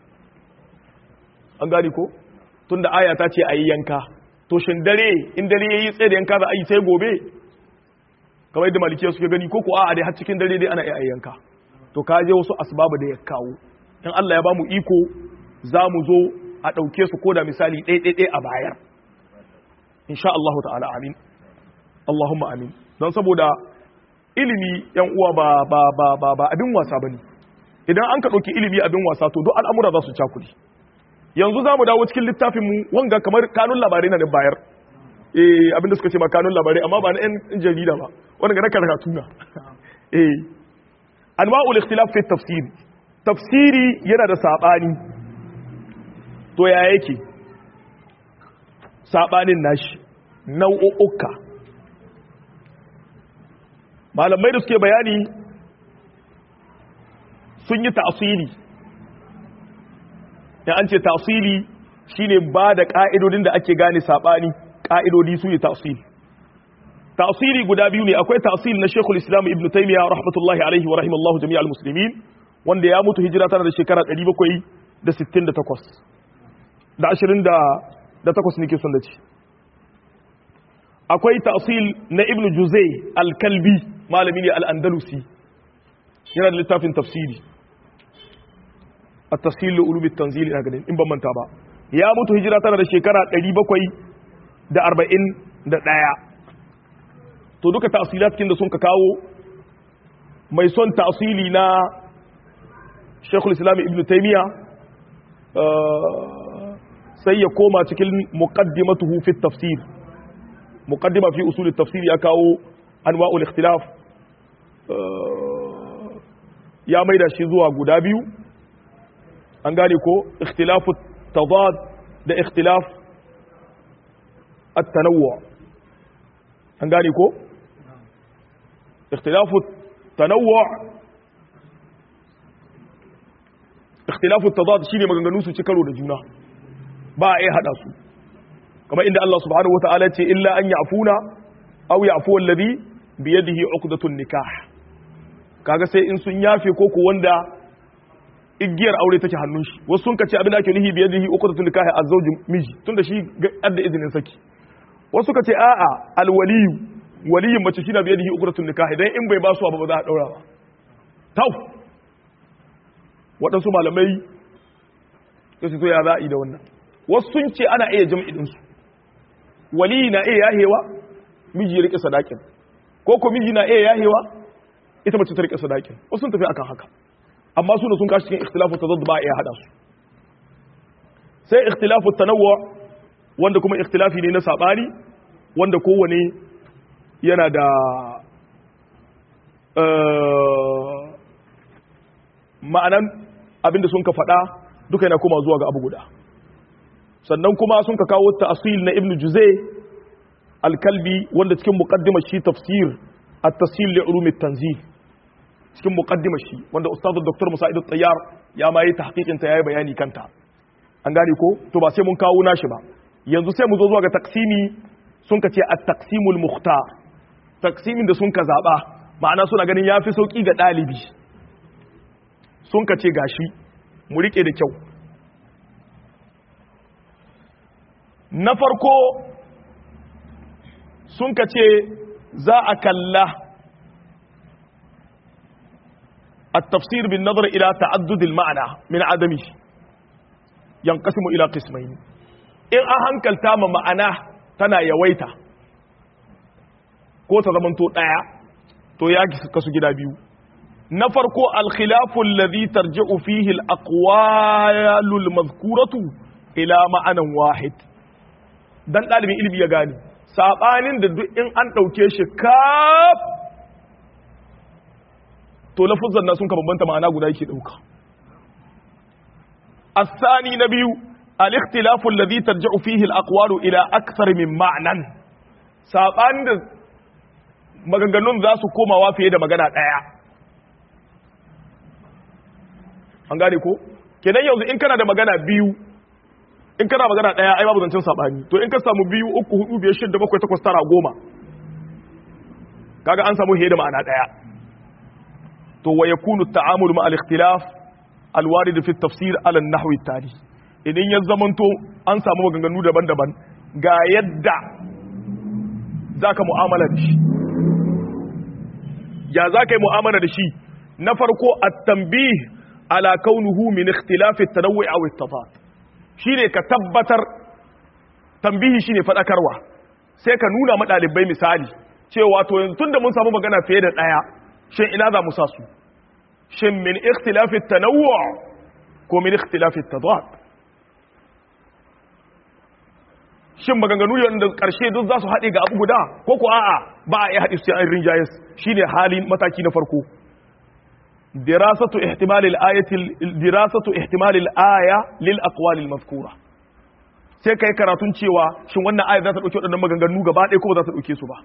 an gane ko tunda aya ta ce ayyanka to shin dare in dare yayi tsaye da yanka za a yi sai gobe kamar yadda malikiya suke gani ko ko a'a dai har cikin dare dai ana iya ayyanka to ka je wasu asbabu da ya kawo in Allah ya ba mu iko za mu zo a ɗauke su ko da misali ɗaiɗaiɗai a bayar insha Allah ta'ala amin Allahumma amin don saboda ilimi yan uwa ba ba ba ba ba abin wasa bane idan an ka ɗauki ilimi abin wasa to duk al'amura za su cakuli yanzu za mu dawo cikin littafin mu wanga kamar kanun labarai na da bayar eh abin da suka ce ma kanun labarai amma ba na yan jarida ba wanda ga na karatu na eh anwa'ul ikhtilaf fi tafsir tafsiri yana da sabani to ya yake sabanin nashi nau'uka malamai da suke bayani sun yi ta'asili ya an ce ta'asili shine ba da ka'idodin da ake gane sabani ka'idodi su ne ta'asili ta'asili guda biyu ne akwai ta'asili na Sheikhul Islam Ibn Taymiyyah rahmatullahi alaihi wa rahimallahu jami'al muslimin wanda ya mutu hijira tana da shekara 768 da 20 da takwas nake son da ce akwai ta'asil na Ibn Juzay al-Kalbi malami ne al-Andalusi yana da littafin tafsiri at-tafsil li ulum at-tanzil ina ganin in ban manta ba ya mutu hijira tana da shekara 741 to duka ta'asilat kin da sun ka kawo mai son ta'asili na Sheikhul Islam Ibn Taymiyyah sai ya koma cikin muqaddimatuhu fi tafsir muqaddima fi usul at-tafsir ya kawo anwa'ul ikhtilaf ya maida shi zuwa guda biyu an gane ko ikhtilafu tadad da ikhtilaf at-tanawwu an gane ko ikhtilafu tanawwu ikhtilafu tadad shine maganganu su ci karo da juna ba a yi hada su kamar inda Allah subhanahu wataala ce illa an ya'funa aw ya'fu alladhi bi yadihi 'uqdatun nikah kaga sai in sun yafe ko ko wanda igiyar aure take hannun shi wasu sun kace abin da ake nihi bi yadihi 'uqdatun nikah azwaj miji tunda shi adda izinin saki wasu kace a'a alwaliyu waliyin mace shi na bi yadihi 'uqdatun nikah idan in bai ba su ba ba za a daura ba tau waɗansu malamai sai to ya za a yi da wannan wasu sun ce ana iya jam'i ɗinsu wali na iya yahewa miji ya rike sadakin ko ko miji na iya yahewa ita mace ta rike sadakin wasu sun tafi akan haka amma su da sun kashi cikin ikhtilafu tazaddu ba a iya hada su sai ikhtilafu tanawwu wanda kuma ikhtilafi ne na sabani wanda kowane yana da ma'anan abinda sun ka faɗa duka yana koma zuwa ga abu guda sannan kuma sun ka kawo ta'asil na ibn juzay al-kalbi wanda cikin muqaddimar shi tafsir at-tasil li ulum at-tanzil cikin muqaddimar shi wanda ustad dr musa'id at-tayyar ya ma yi tahqiqin ta yayi bayani kanta an gane ko to ba sai mun kawo nashi ba yanzu sai mu zo zuwa ga taqsimi sun ka ce at-taqsimul mukhtar taqsimin da sun ka zaba ma'ana suna ganin yafi sauki ga dalibi sun ka ce gashi mu rike da kyau na farko sun ka ce za a kalla a tafsir bin nazar ila ta'addudil ma'ana min adami yanqasimu ila qismayn in an hankalta ma ma'ana tana yawaita ko ta zamanto daya to ya kasu gida biyu na farko alkhilafu alladhi tarji'u fihi al-aqwalu al-madhkuratu ila ma'anan wahid dan dalibin ilimi ya gane sabanin da duk in an dauke shi kaf to lafuzan na sun ka bambanta ma'ana guda yake dauka الثاني نبي الاختلاف الذي ترجع فيه الأقوال إلى أكثر من معنى saɓan da maganganun za su komawa fiye da magana ɗaya an gane ko kenan yanzu in kana da magana biyu in kana magana ɗaya ai babu zancen saɓani to in ka samu biyu uku hudu biyar shidda bakwai takwas tara goma kaga an samu fiye da ma'ana ɗaya to wa yakunu ta'amul ma al-ikhtilaf al-warid fi tafsir ala an-nahwi tali idan ya zamanto an samu maganganu daban-daban ga yadda zaka mu'amala da shi ya zaka yi mu'amala da shi na farko at-tanbih ala kaunuhu min ikhtilaf at-tanawwu' aw at-tadad shine ka tabbatar tambihi shine fadakarwa sai ka nuna ma dalibai misali cewa to yanzu tunda mun samu magana fiye da daya shin ina za mu sa su shin min ikhtilaf at-tanawwu' ko min ikhtilaf at-tadad shin maganganu ne wanda karshe duk za su haɗe ga abu guda ko ko a'a ba a yi haɗe su an rinjayes shine halin mataki na farko dirasatu ihtimal al-ayati dirasatu ihtimal al-aya lil aqwal al-mazkura sai kai karatun cewa shin wannan aya za ta dauke waɗannan maganganu gaba ɗaya ko ba za ta dauke su ba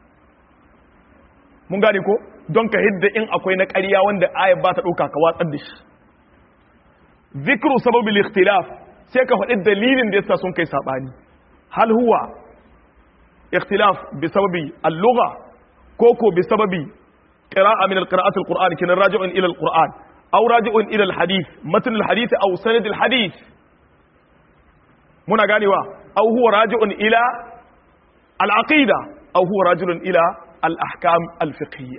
mun gane ko don ka hidda in akwai na ƙarya wanda aya ba ta dauka ka watsar da shi zikru sababil ikhtilaf sai ka faɗi dalilin da yasa sun kai sabani هل هو اختلاف بسبب اللغة كوكو بسبب قراءة من القراءات القرآن كان راجع إلى القرآن أو راجع إلى الحديث متن الحديث أو سند الحديث منا قال أو هو راجع إلى العقيدة أو هو راجع إلى الأحكام الفقهية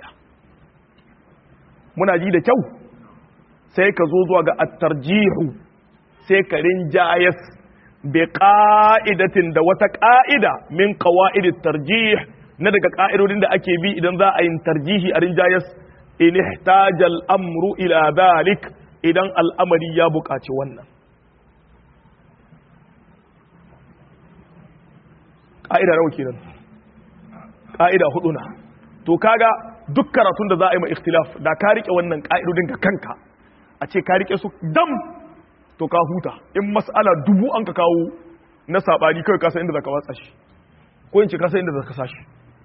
muna ji da kyau sai ka zo zuwa ga attarjihu sai ka rinjayas bi ƙa'idatin da wata ƙa'ida min ƙawa'idin tarjih na daga ƙa'idodin da ake bi idan za a yin tarjihi a rinjayas in ihtajal amru ila dhalik idan al'amari ya buƙaci wannan ƙa'ida nawa kenan ƙa'ida hudu na to kaga duk karatun da za a yi ma ikhtilaf da ka rike wannan ƙa'idodin ga kanka a ce ka rike su dam to ka huta in mas'ala dubu an ka kawo na sabani kawai kasa inda zaka watsa shi ko in ce kasa inda zaka sashi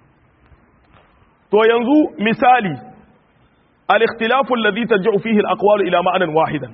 to yanzu misali al-ikhtilafu alladhi tarji'u fihi al-aqwal ila ma'anan wahidan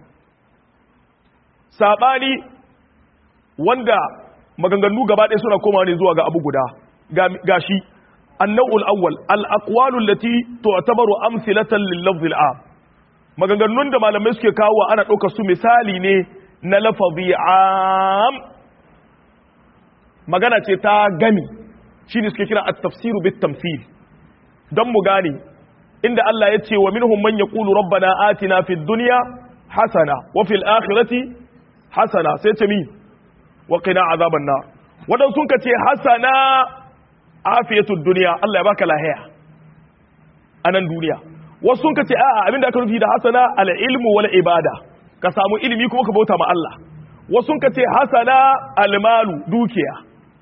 sabani wanda maganganu gaba ɗaya suna komawa ne zuwa ga abu guda gashi النوع الأول الأقوال التي تعتبر أمثلة لللفظ العام maganganun da malamai suke kawo ana ɗauka su misali ne na lafazi am magana ce ta gami shi ne suke kira at-tafsiru bit tamthil don mu gane inda Allah ya ce wa minhum man yaqulu rabbana atina fid dunya hasana wa fil akhirati hasana sai ce mi wa qina azaban nar wadan sun ka ce hasana afiyatud dunya Allah ya baka lahiya anan duniya wasu sun ce a'a abinda aka nufi da hasana al-ilmu wal ibada ka samu ilimi kuma ka bauta ma Allah wasu sun ce hasana al-malu dukiya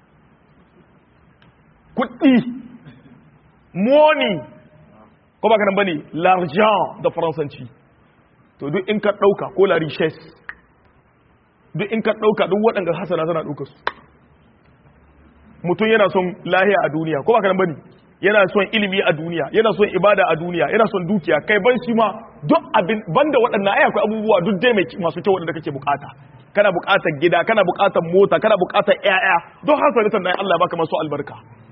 kuɗi money ko baka nan bane l'argent da faransanci to duk in ka dauka ko la richesse duk in ka dauka duk waɗanda hasana tana dauka su mutum yana son lahiya a duniya ko baka nan bane yana son ilimi a duniya yana son ibada a duniya yana son dukiya kai ban shi ma duk abin banda waɗannan ai akwai abubuwa duk dai masu kyau waɗanda kake bukata kana bukatar gida kana bukatar mota kana bukatar ƴaƴa don hasalatan nan Allah ya baka masu albarka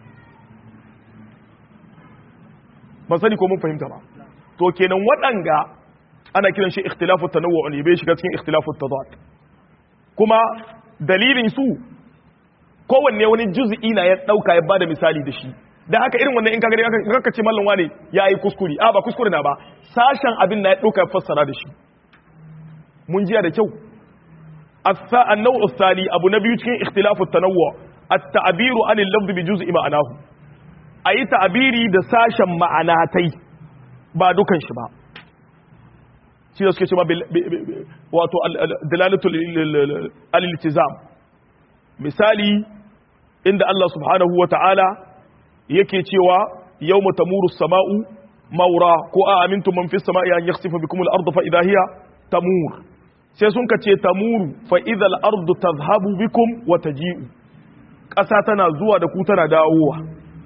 ban sani ko mun fahimta ba to kenan waɗanga ana kiran shi ikhtilafu tanawwu ne bai shiga cikin ikhtilafu tadad kuma dalilin su kowanne wani juz'i na ya dauka ya bada misali da shi da haka irin wannan in ka gani kaka ce mallan wane ya yi kuskure a ba kuskure na ba sashen abin na ya ɗauka ya fassara da shi mun jiya da kyau النوع الثاني أبو نبي cikin اختلاف التنوع التعبير عن اللفظ بجزء معناه أي تعبيري da sashen ma'anatai ba dukan shi ba shi da suke ce ma wato dalalatul al-iltizam misali inda Allah subhanahu wa ta'ala yake cewa yau tamuru sama'u maura ko a amintu man fi sama'i an yakhsifa bikum al-ardu fa idha hiya tamur sai sun ka ce tamuru fa idha al-ardu tadhhabu bikum wa taji'u ƙasa tana zuwa da ku tana dawowa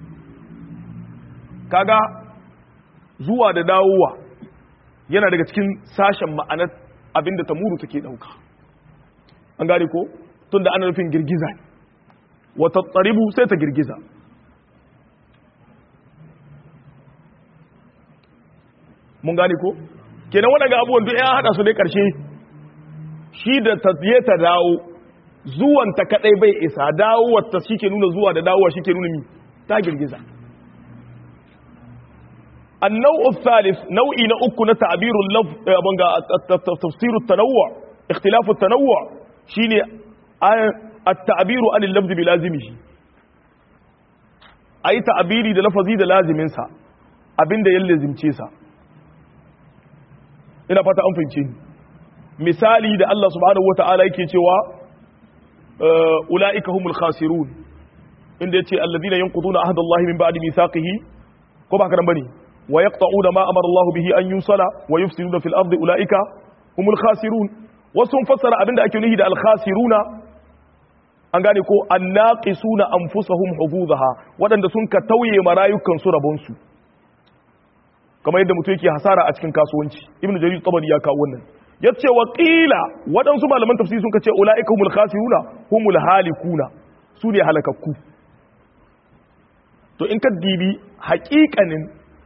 kaga zuwa da dawowa yana daga cikin sashen ma'anar abinda tamuru take dauka an gane ko tunda ana nufin girgiza ne wa tattaribu sai ta girgiza mun gane ko kenan waɗanda abubuwan duk ya haɗa su ne ƙarshe shi da ta je ta dawo zuwan ta kaɗai bai isa dawowar ta shi ke nuna zuwa da dawowa shi ke nuna mi ta girgiza النوع الثالث نوعي نأكو تعبير اللفظ تفسير التنوع اختلاف التنوع شيني التعبير عن اللفظ بلازمه أي تعبيري ده لفظي ده لازم انسى abin da ya lazimce sa ina fata an fahimce ni misali da Allah subhanahu wata'ala yake cewa ulaika humul khasirun inda yace alladhina yanquduna ahdallahi min ba'di mithaqihi ko ba karan bane wa yaqta'una ma amara Allah bihi an yusala wa yufsiduna fil ardi ulaika humul khasirun wasu fassara abinda ake nuhi da al khasiruna an gane ko annaqisuna anfusahum hududaha wadanda sun ka tauye marayukan su rabon su kamar yadda mutum yake hasara a cikin kasuwanci ibnu jarir tabari ya kawo wannan yace wa qila wadansu malaman tafsiri sun kace ulaika humul khasiruna humul halikuna su ne halakakku to in ka dibi haƙiƙanin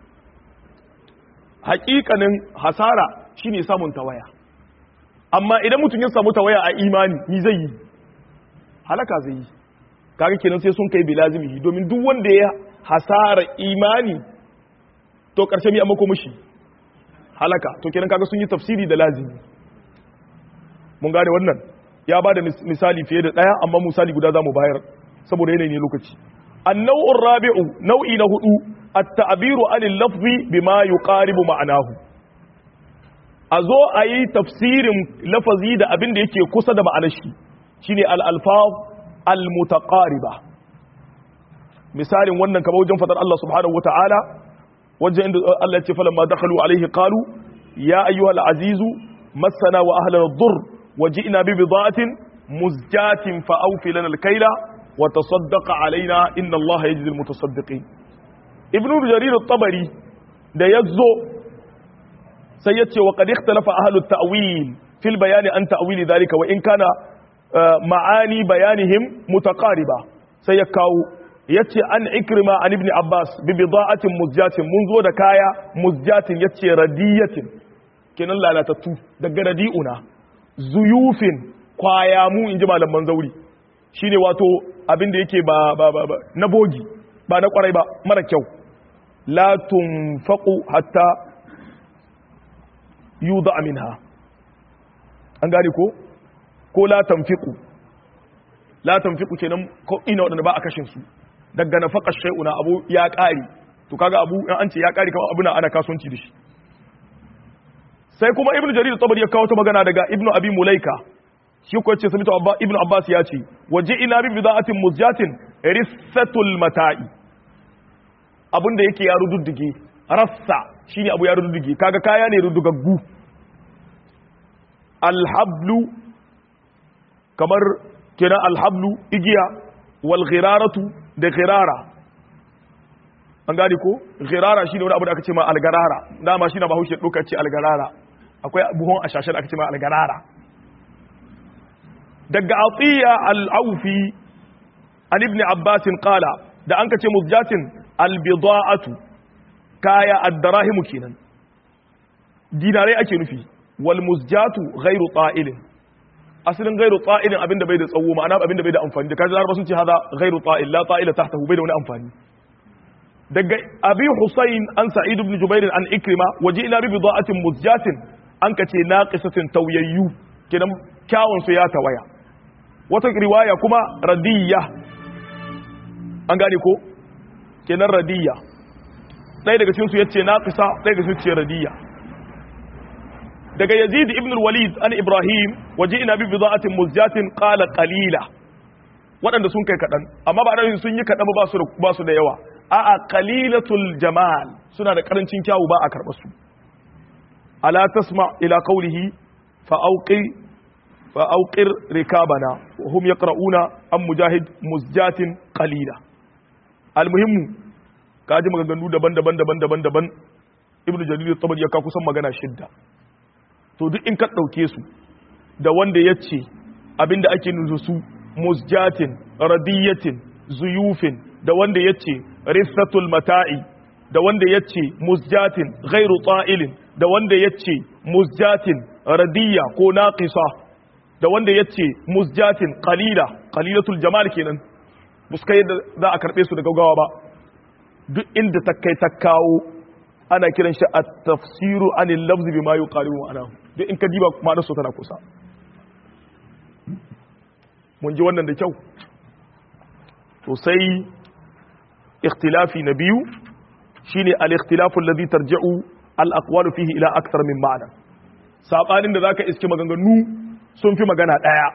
haƙiƙanin hasara shine samun tawaya amma idan mutum ya samu tawaya a imani ni zai yi halaka zai yi kaga kenan sai sun kai bilazimihi domin duk wanda ya hasara imani to ƙarshe mi amma ko mushi halaka to kenan kaga sun yi tafsiri da lazimi mun gane wannan ya bada misali fiye da daya amma misali guda zamu bayar saboda yanayi ne lokaci النوع الرابع نوع نهدو التعبير عن اللفظ بما يقارب معناه azo ayi tafsirin lafazi da abin da yake kusa da ma'anar shi shine al-alfaz al-mutaqariba misalin wannan kamar wajen fadar Allah subhanahu wataala wajen inda Allah ya ce falamma dakhalu alaihi qalu ya ayyuhal azizu massana wa ahlana ad-durr waji'na bi bida'atin muzjatin fa awfi lana al-kayla wa tasaddaq alaina inna Allah yajzi al-mutasaddiqin ibn jarir at-tabari da yazo sai yace wa qad ikhtalafa ahlu at-ta'wil fil bayan an ta'wil dhalika wa in kana ma'ani bayanihim mutaqariba sai ya kawo yace an ikrima an ibn abbas bi bida'atin muzjatin mun zo da kaya muzjatin yace radiyatin kenan lalatattu daga radi'una zuyufin kwaya mu inji malaman zauri shine wato abin da yake ba ba ba, ba na bogi ba na kwarai ba mara kyau la tunfaqu hatta yuda minha an gane ko ko la tanfiqu la tanfiqu kenan ko ina wadanda ba a kashin su daga nafaqar shay'una abu ya kare to kaga abu in an ce ya kare kamar abuna ana kasuwanci da shi sai kuma ibnu jarir tabari ya kawo ta magana daga ibnu abi mulaika shi ko yace samitu abba ibnu abbas ya ce waje ina bi bida'atin muzjatin rissatul mata'i abinda yake ya rududdige rassa shine abu ya rududdige kaga kaya ne rudugaggu alhablu kamar kira alhablu igiya wal ghiraratu da ghirara an gane ko ghirara shine wani abu da aka ce ma algarara dama shine bahaushe doka ce algarara akwai buhon ashashe da aka ce ma algarara daga atiya al-aufi an ibn abbas qala da an kace muzjatin al-bida'atu kaya ad-darahimu kenan dinarai ake nufi wal muzjatu ghairu ta'ilin asalin ghairu ta'ilin abinda bai da tsawo ma'ana abinda bai da amfani da kaji laraba sun ce hada ghairu ta'il la ta'ila tahtahu bai da wani amfani daga abi husayn an sa'id ibn jubair an ikrima waje ila bi bida'atin muzjatin an kace naqisatin tawyayyu kenan kyawun su ya tawaya wata riwaya kuma radiyya an gane ko kenan radiyya ɗaya daga cikin su yace naqisa ɗaya daga cikin su yace radiyya daga yazid ibn al-walid an ibrahim waje ina bi bida'atin muzjatin qala qalila waɗanda sun kai kaɗan amma ba da sun yi kaɗan ba su ba su da yawa a'a qalilatul jamal suna da karancin kyawu ba a karɓa su ala tasma ila qawlihi fa auqi fa auqir rikabana wa hum yaqra'una am mujahid muzjatin qalila almuhimmu kaji maganganu daban-daban daban-daban daban ibnu jarir at-tabari ya ka kusan magana shidda to duk in ka ɗauke su da wanda ya ce abinda ake nuzu su musjatin radiyatin zuyufin da wanda ya ce rissatul mata'i da wanda ya ce musjatin ghairu ta'ilin da wanda ya ce musjatin radiyya ko naqisa da wanda ya ce musjatin qalila qalilatul jamal kenan buskai da za a karbe su da gaggawa ba duk inda ta kai ta kawo ana kiran shi at-tafsiru anil lafzi bima yuqaribu ma'anahu duk in ka diba ma'anar su tana kusa mun ji wannan da kyau to sai ikhtilafi na biyu shine al-ikhtilafu alladhi tarji'u al-aqwalu fihi ila akthar min ma'ana sabanin da zaka iske maganganu sun fi magana daya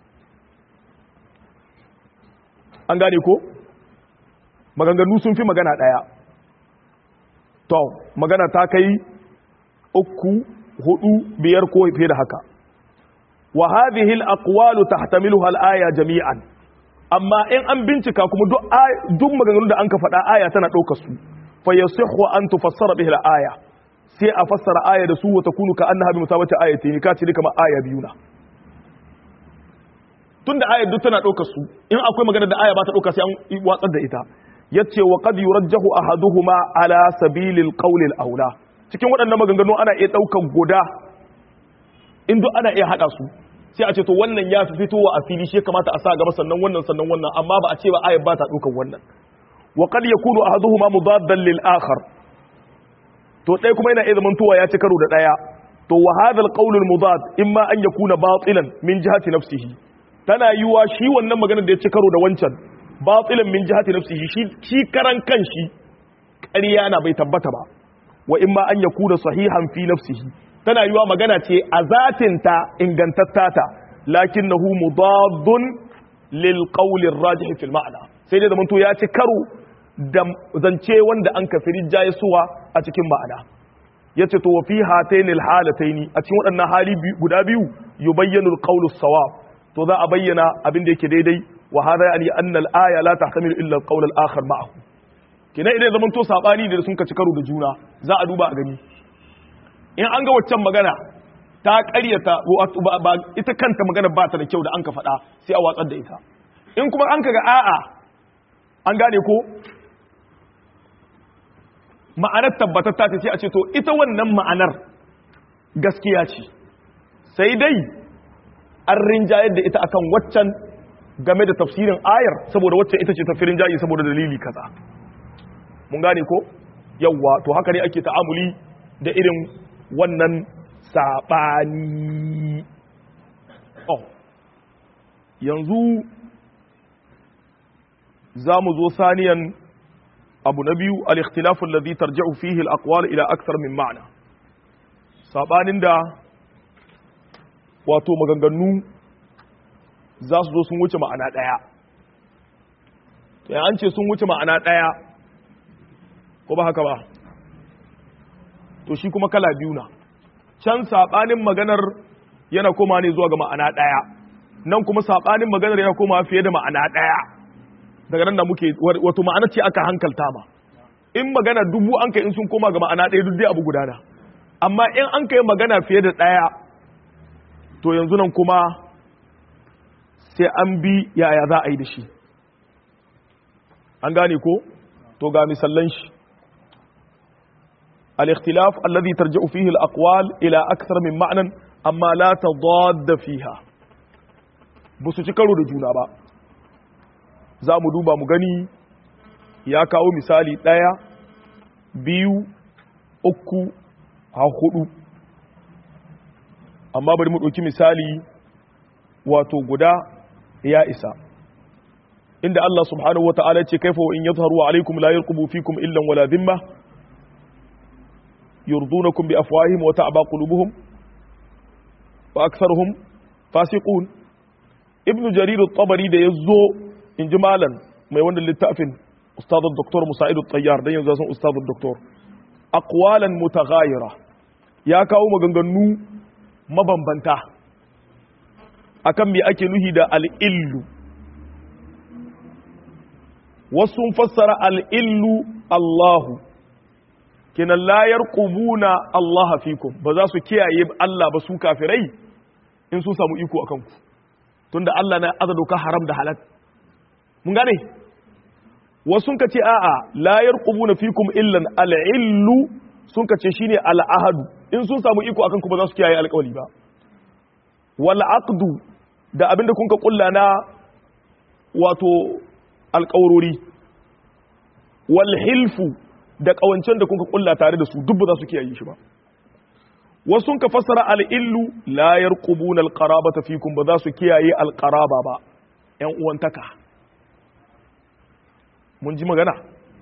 an gane ko maganganu sun fi magana daya to magana ta kai uku hudu biyar ko fiye da haka wa hadhihi al-aqwalu tahtamiluha al-aya jami'an amma in an bincika kuma duk duk maganganun da an ka faɗa aya tana ɗaukar su fa yasihhu an tufassara bihi al-aya sai a fassara aya da su wa takunu ka annaha bi musabati ayati ka ce kamar aya biyu na tunda ayar duk tana ɗaukar su in akwai magana da aya ba ta ɗauka sai an watsar da ita yace wa qad yurajjahu ahaduhuma ala sabilil qawli al-aula cikin waɗannan maganganu ana iya ɗaukar guda in duk ana iya haɗa su sai a ce to wannan ya fi fitowa a fili shi kamata a sa gaba sannan wannan sannan wannan amma ba a ce ba ayat ba ta ɗaukar wannan wa qad yakunu ahaduhuma mudaddan lil akhar to ɗaya kuma yana iya zamantowa ya ci karo da ɗaya to wa hadha al qawl al mudad imma an yakuna batilan min jihati nafsihi tana yiwa shi wannan maganar da ya ci karo da wancan batilan min jihati nafsihi shi shi karan kanshi ƙarya na bai tabbata ba wa imma an yakuna sahihan fi nafsihi tana yiwa magana ce a zatinta ingantattata lakinnahu mudaddun lil qawli rajih fil ma'na sai dai zamanto ya ci karo da zance wanda an kafiri suwa a cikin ma'ana yace to fi hatainil halataini a cikin waɗannan hali guda biyu yubayyanu al qawlu sawab to za a bayyana abin da yake daidai wa hada yani anna al aya la tahtamilu illa al qawl al akhar ma'ahu kina idan zamanto sabani da sun ka ci karo da juna za a duba a gani in an ga waccan magana ta karyata ba ita kanta magana ba ta da kyau da an ka faɗa sai a watsar da ita in kuma an ka ga a'a an gane ko ma'anar tabbatar ta sai a ce to ita wannan ma'anar gaskiya ce sai dai an rinjayar da ita akan waccan game da tafsirin ayar saboda waccan ita ce tafirin jayi saboda dalili kaza mun gane ko yawwa to haka ne ake ta'amuli da irin wannan saɓani oh yanzu za mu zo saniyan abu na biyu al-ikhtilafun ladhi tarji'u fihi al-aqwal ila akthar min ma'na sabanin da wato maganganu za su zo sun wuce ma'ana daya to an ce sun wuce ma'ana daya ko ba haka ba to shi kuma kala biyu na can saɓanin maganar yana koma ne zuwa ga ma'ana ɗaya nan kuma saɓanin maganar yana koma fiye da ma'ana ɗaya daga nan da muke wato ma'ana ce aka hankalta ma in magana dubu an kai in sun koma ga ma'ana ɗaya duk dai abu gudana amma in an kai magana fiye da ɗaya to yanzu nan kuma sai an bi yaya za a yi da shi an gane ko to ga misallan shi الاختلاف الذي ترجع فيه الأقوال إلى أكثر من معنى أما لا تضاد فيها بس تكرر جونا با za mu duba mu gani ya kawo misali ɗaya biyu uku a hudu amma bari mu ɗauki misali wato guda ya isa inda Allah subhanahu wa ta'ala ce kaifa wa in yadharu alaikum la yarqubu fikum illan wala dhimma يرضونكم بأفواههم وتعبى قلوبهم وأكثرهم فاسقون ابن جرير الطبري ده يزو إن جمالا ما يوانا للتأفن أستاذ الدكتور مساعد الطيار ده يزو أستاذ الدكتور أقوالا متغايرة يا كاو مغنغنو مبنبنتا akan me ake nuhi da al'illu wasu fassara al'illu Allahu kinan layar ƙubuna Allah fikum ba za su kiyaye Allah ba su kafirai in sun samu iko a kanku tunda Allah na aza doka haram da halal mun gane wasu ka ce a'a layar ƙubuna fikum illan al'illu sun ka ce shine al'ahadu in sun samu iko a kanku ba za su kiyaye alƙawali ba wal aqdu da abinda kun ka kulla na wato alƙawarori wal hilfu da kawancen da kuka kulla tare da su duk ba za su kiyaye shi ba wasu ka fassara al-illu la yarqubuna al-qarabata fikum ba za su kiyaye al-qaraba ba ƴan uwantaka mun ji magana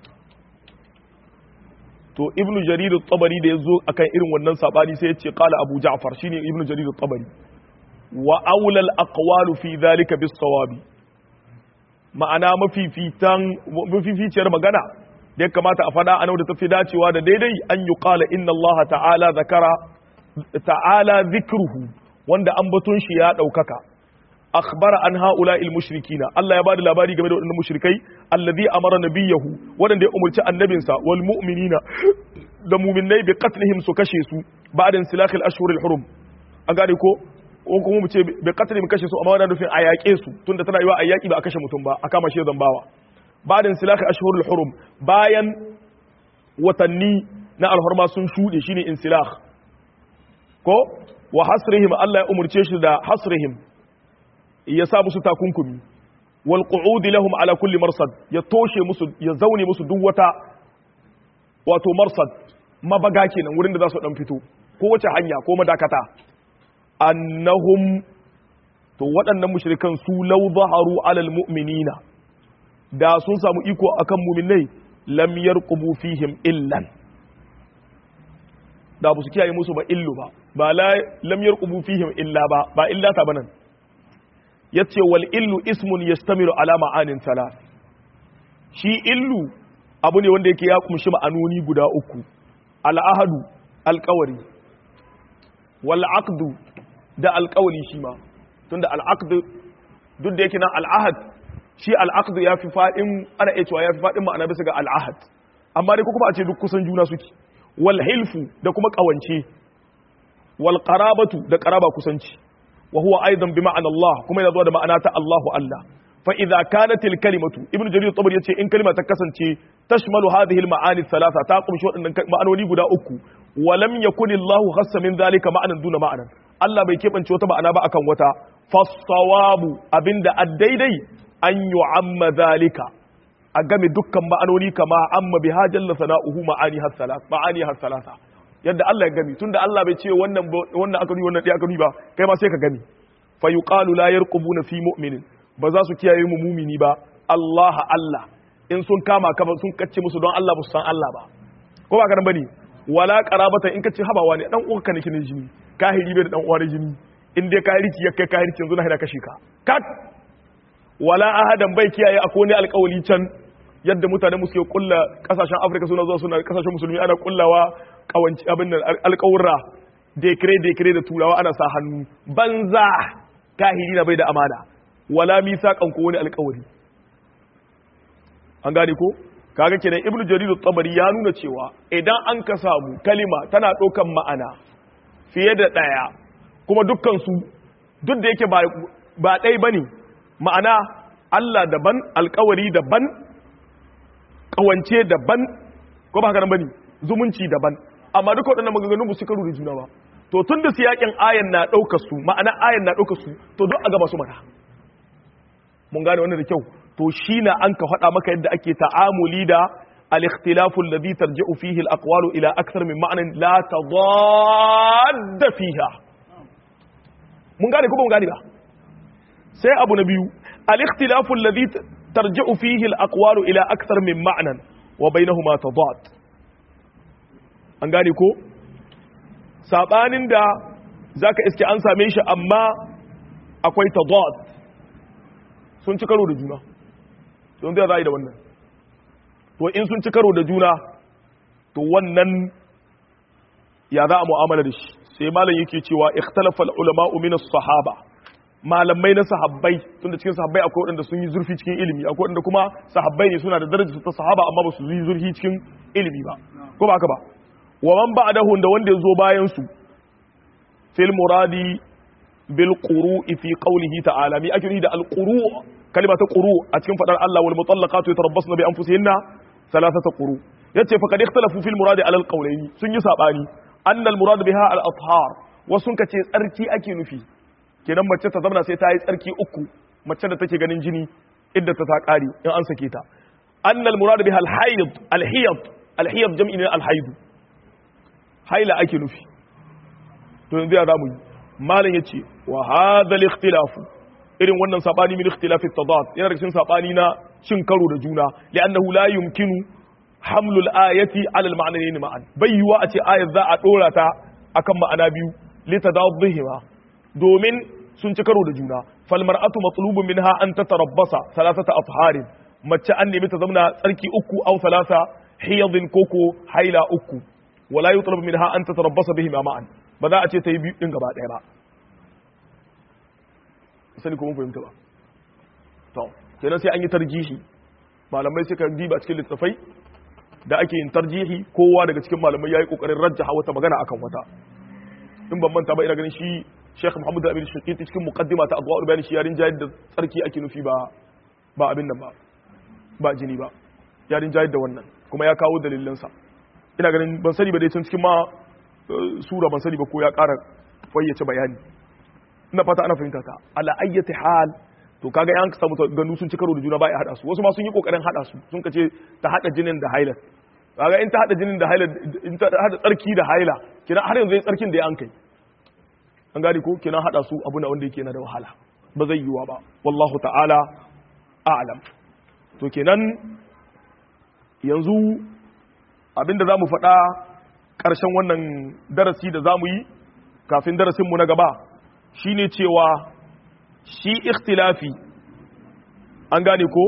to ibnu jarir at-tabari da yazo akan irin wannan sabani sai ya ce qala abu ja'far shine ibnu jarir at-tabari wa aula al-aqwalu fi dhalika bis-sawabi ma'ana mafifitan mafificiyar magana da ya kamata a fada a da tafi dacewa da daidai an yi qala inna Allah ta'ala zakara ta'ala zikruhu wanda ambaton shi ya daukaka akhbara an haula il mushrikina Allah ya bada labari game da wadannan mushrikai allazi amara nabiyahu wadanda ya umurci annabinsa wal mu'minina da mu'minai bi qatlihim su kashe su ba'da insilakh al ashhur al hurum an gane ko ko kuma mu ce bi qatlihim kashe su amma wannan nufin a yaƙe su tunda tana yiwa a yaƙi ba a kashe mutum ba a kama shi zambawa ba'da insilakh al ashhur al hurum bayan watanni na alhurma sun shude shine insilakh ko wa hasrihim Allah ya umurce shi da hasrihim ya sa musu takunkumi wal qu'udi lahum ala kulli marsad ya toshe musu ya zaune musu duk wata wato marsad mabaga kenan wurin da za su dan fito ko wace hanya ko madakata annahum to waɗannan mushrikan su law zaharu alal mu'minina da sun samu iko akan mu'minai lam yarqubu fihim illan da ba su kiyaye musu ba illu ba ba la lam yarqubu fihim illa ba ba illa ta banan yace wal illu ismun yastamiru ala ma'anin thalath shi illu abu ne wanda yake ya kumshi ma'anoni guda uku al ahadu alqawari wal aqdu da alqawli shi ma tunda al aqd duk da yake nan al ahad shi al aqd ya fi fadin ana iya cewa ya fi fadin ma'ana bisa ga al ahad amma dai ko kuma a ce duk kusan juna suke wal hilfu da kuma kawance wal qarabatu da qaraba kusanci wa huwa aidan bi ma'ana Allah kuma yana zuwa da ma'ana ta Allahu Allah fa idza kanat al kalimatu ibnu jarir tabari yace in kalma ta kasance tashmalu hadhihi al ma'ani thalatha ta kumshi wadannan ma'anoni guda uku wa lam yakun Allah khassa min dhalika ma'anan duna ma'anan Allah bai kebance wata ma'ana ba akan wata fasawabu abinda addaidai an yu'amma dhalika a game dukkan ma'anoni kama amma bi hajjalla sana'uhu ma'ani har salasa ma'ani har salasa yadda Allah ya gami tunda Allah bai ce wannan wannan aka nuni wannan dai aka nuni ba kai ma sai ka gami fa yuqalu la yarqubuna fi mu'minin ba za su kiyaye mu mumini ba Allah Allah in sun kama ka sun kacce musu don Allah ba su san Allah ba ko ba ka nan bane wala qarabata in kace habawa ne dan uwanka nake ne jini kahiri bai da dan uwa jini in dai kahiri ya kai kahiri yanzu na hada kashe ka kat wala ahadan bai kiyaye akwai ne alƙawali can yadda mutane mu suke kulla kasashen afirka suna zuwa suna kasashen musulmi ana kullawa kawanci abin nan alƙawurra dekire dekire da turawa ana sa hannu banza kahiri na bai da amana wala misaqan ko wani alƙawari an gane ko kaga kenan ibnu jarir tabari ya nuna cewa idan an ka samu kalima tana ɗaukan ma'ana fiye da ɗaya kuma dukkan su duk da yake ba ba ɗaya bane ma'ana Allah daban alƙawari daban kawance daban ko ba haka nan bane zumunci daban amma duka waɗannan maganganun ba su karu da juna ba to tun da siyakin ayan na ɗaukar su ma'ana ayan na ɗaukar su to duk a gaba su mana mun gane wannan da kyau to shi na an ka faɗa maka yadda ake ta'amuli da al-ikhtilafu alladhi tarji'u fihi al-aqwalu ila akthar min ma'anin la tadadda fiha mun gane ko ba mun gane ba sai abu na biyu al-ikhtilafu alladhi ترجع فيه الأقوال إلى أكثر من معنى وبينهما تضاد an gane ko sabanin da zaka iske an same shi amma akwai tadad sun ci karo da juna don zai zai da wannan to in sun ci karo da juna to wannan ya za a mu'amala da shi sai malam yake cewa ikhtalafa al-ulama min as-sahaba malamai na sahabbai tunda cikin sahabbai akwai waɗanda sun yi zurfi cikin ilimi akwai waɗanda kuma sahabbai ne suna da daraja ta sahaba amma ba su yi zurfi cikin ilimi ba ko ba haka ba wa man ba'dahu da wanda ya zo bayan su fil muradi bil quru'i fi qawlihi ta'ala mi ake da al quru' kalma ta quru' a cikin fadar Allah wal mutallaqatu yatarabbasna bi anfusihinna thalathata quru' yace fa kad ikhtalafu fil muradi ala al qawlaini sun yi sabani anna al murad biha al athhar wasun kace tsarki ake nufi kenan mace ta zama sai ta yi tsarki uku mace da take ganin jini idda ta ta kare in an sake ta annal murad biha al hayd al hiyad alhiyab jam'i ne alhaidu haila ake nufi to yanzu ya zamu yi malam yace wa hadha al-ikhtilafu irin wannan sabani min ikhtilafi tadad yana da cikin sabani na cin karo da juna li'annahu la yumkinu hamlul ayati ala al-ma'nayn ma'an bayyuwa a ce ayat za a dora ta akan ma'ana biyu li tadadhihima domin sun ci karo da juna fal mar'atu matlubun minha an tatarabbasa thalathata afharin mace an nemi ta zauna tsarki uku aw thalatha hiyadin koko haila uku wala yutlabu minha an tatarabbasa bihima ma'an ba za a ce ta yi biyu din gaba ɗaya ba sani ko mun fahimta ba to kenan sai an yi tarjihi malamai suka diba cikin littafai da ake yin tarjihi kowa daga cikin malamai yayi kokarin rajjaha wata magana akan wata in ban manta ba ina ganin shi Sheikh Muhammad Amin Shaqiti cikin muqaddima ta Adwa'ul Bayan shi yarin jayar da tsarki ake nufi ba ba abin nan ba ba jini ba yarin jayar da wannan kuma ya kawo dalilansa ina ganin ban sani ba dai tun cikin ma sura ban sani ba ko ya ƙara fayyace bayani ina fata ana fahimta ta ala ayyati hal to kaga yan samu ganu sun ci karo da juna ba ya hada su wasu ma sun yi kokarin hada su sun kace ta hada jinin da haila kaga in ta hada jinin da haila in ta hada tsarki da haila kina har yanzu tsarkin da ya an kai an gane ko kina hada su abu na wanda yake na da wahala ba zai yiwa ba wallahu ta'ala a'lam to kenan yanzu abinda zamu faɗa ƙarshen wannan darasi da zamu yi kafin darasinmu na gaba shine cewa shi ikhtilafi an gane ko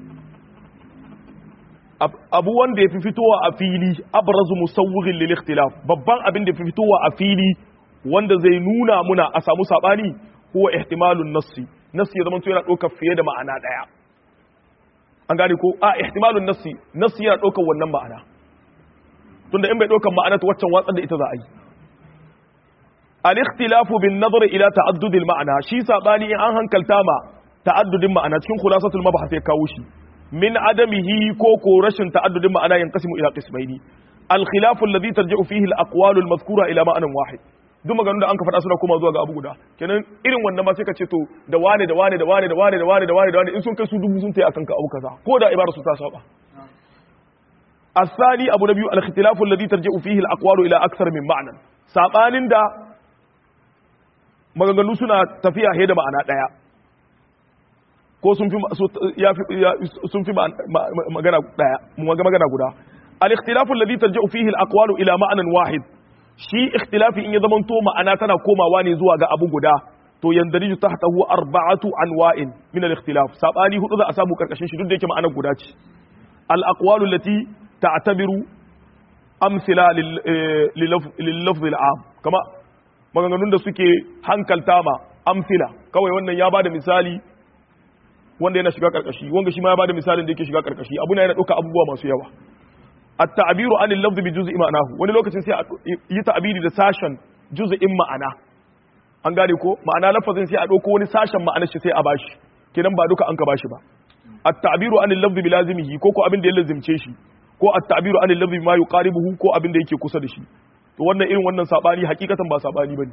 abu wanda ya fi fitowa a fili abrazu musawwirin lil ikhtilaf babban abin da ya fi fitowa a fili wanda zai nuna muna a samu sabani huwa ihtimalun nassi nassi ya zama yana ɗaukar fiye da ma'ana ɗaya an gane ko a ihtimalun nassi nassi yana ɗaukar wannan ma'ana tunda in bai ɗaukar ma'ana ta waccan watsar da ita za a yi al-ikhtilafu bin nazar ila ta'addud al-ma'ana shi sabani in an hankalta ma ta'addudin ma'ana cikin khulasatul mabhath ya kawo shi min adamihi ko ko rashin ta'addudin ma'ana yanqasimu ila qismaini al-khilafu alladhi tarji'u fihi al-aqwal al-madhkura ila ma'anan wahid duk maganganun da an ka faɗa suna koma zuwa ga abu guda kenan irin wannan ma sai ka ce to da wane da wane da wane da wane da wane da wane da wane in sun kai su dubu sun tayi akan ka abu kaza ko da ibara su ta saba الثاني أبو نبي الاختلاف الذي ترجع فيه الأقوال إلى أكثر من معنى سابان دا maganganu suna tafiya he da ma'ana ɗaya ko sun fi sun fi magana ɗaya magana guda al-ikhtilafu alladhi tarji'u fihi al-aqwalu ila ma'anan wahid shi ikhtilafi in ya zamanto ma'ana tana komawa ne zuwa ga abu guda to yandariju tahtahu arba'atu anwa'in min al-ikhtilaf sabani hudu za a samu karkashin shi duk da yake ma'anar guda ce al-aqwalu allati ta'tabiru amsila lil-lafz al-am kama maganganun da suke hankalta ma amsila kawai wannan ya bada misali wanda yana shiga karkashi wanda shi ma ya bada misalin da yake shiga karkashi abu na yana dauka abubuwa masu yawa at-ta'biru an al-lafz bi juz'i ma'anahu wani lokacin sai a yi ta'biri da sashen juz'in ma'ana an gane ko ma'ana lafazin sai a dauko wani sashen ma'anar shi sai a bashi kenan ba duka an ka bashi ba at-ta'biru an al-lafz bi lazimihi ko ko abin da ya lazimce shi ko at-ta'biru an al-lafz ma yuqaribuhu ko abin da yake kusa da shi to wannan irin wannan sabani hakikatan ba sabani bane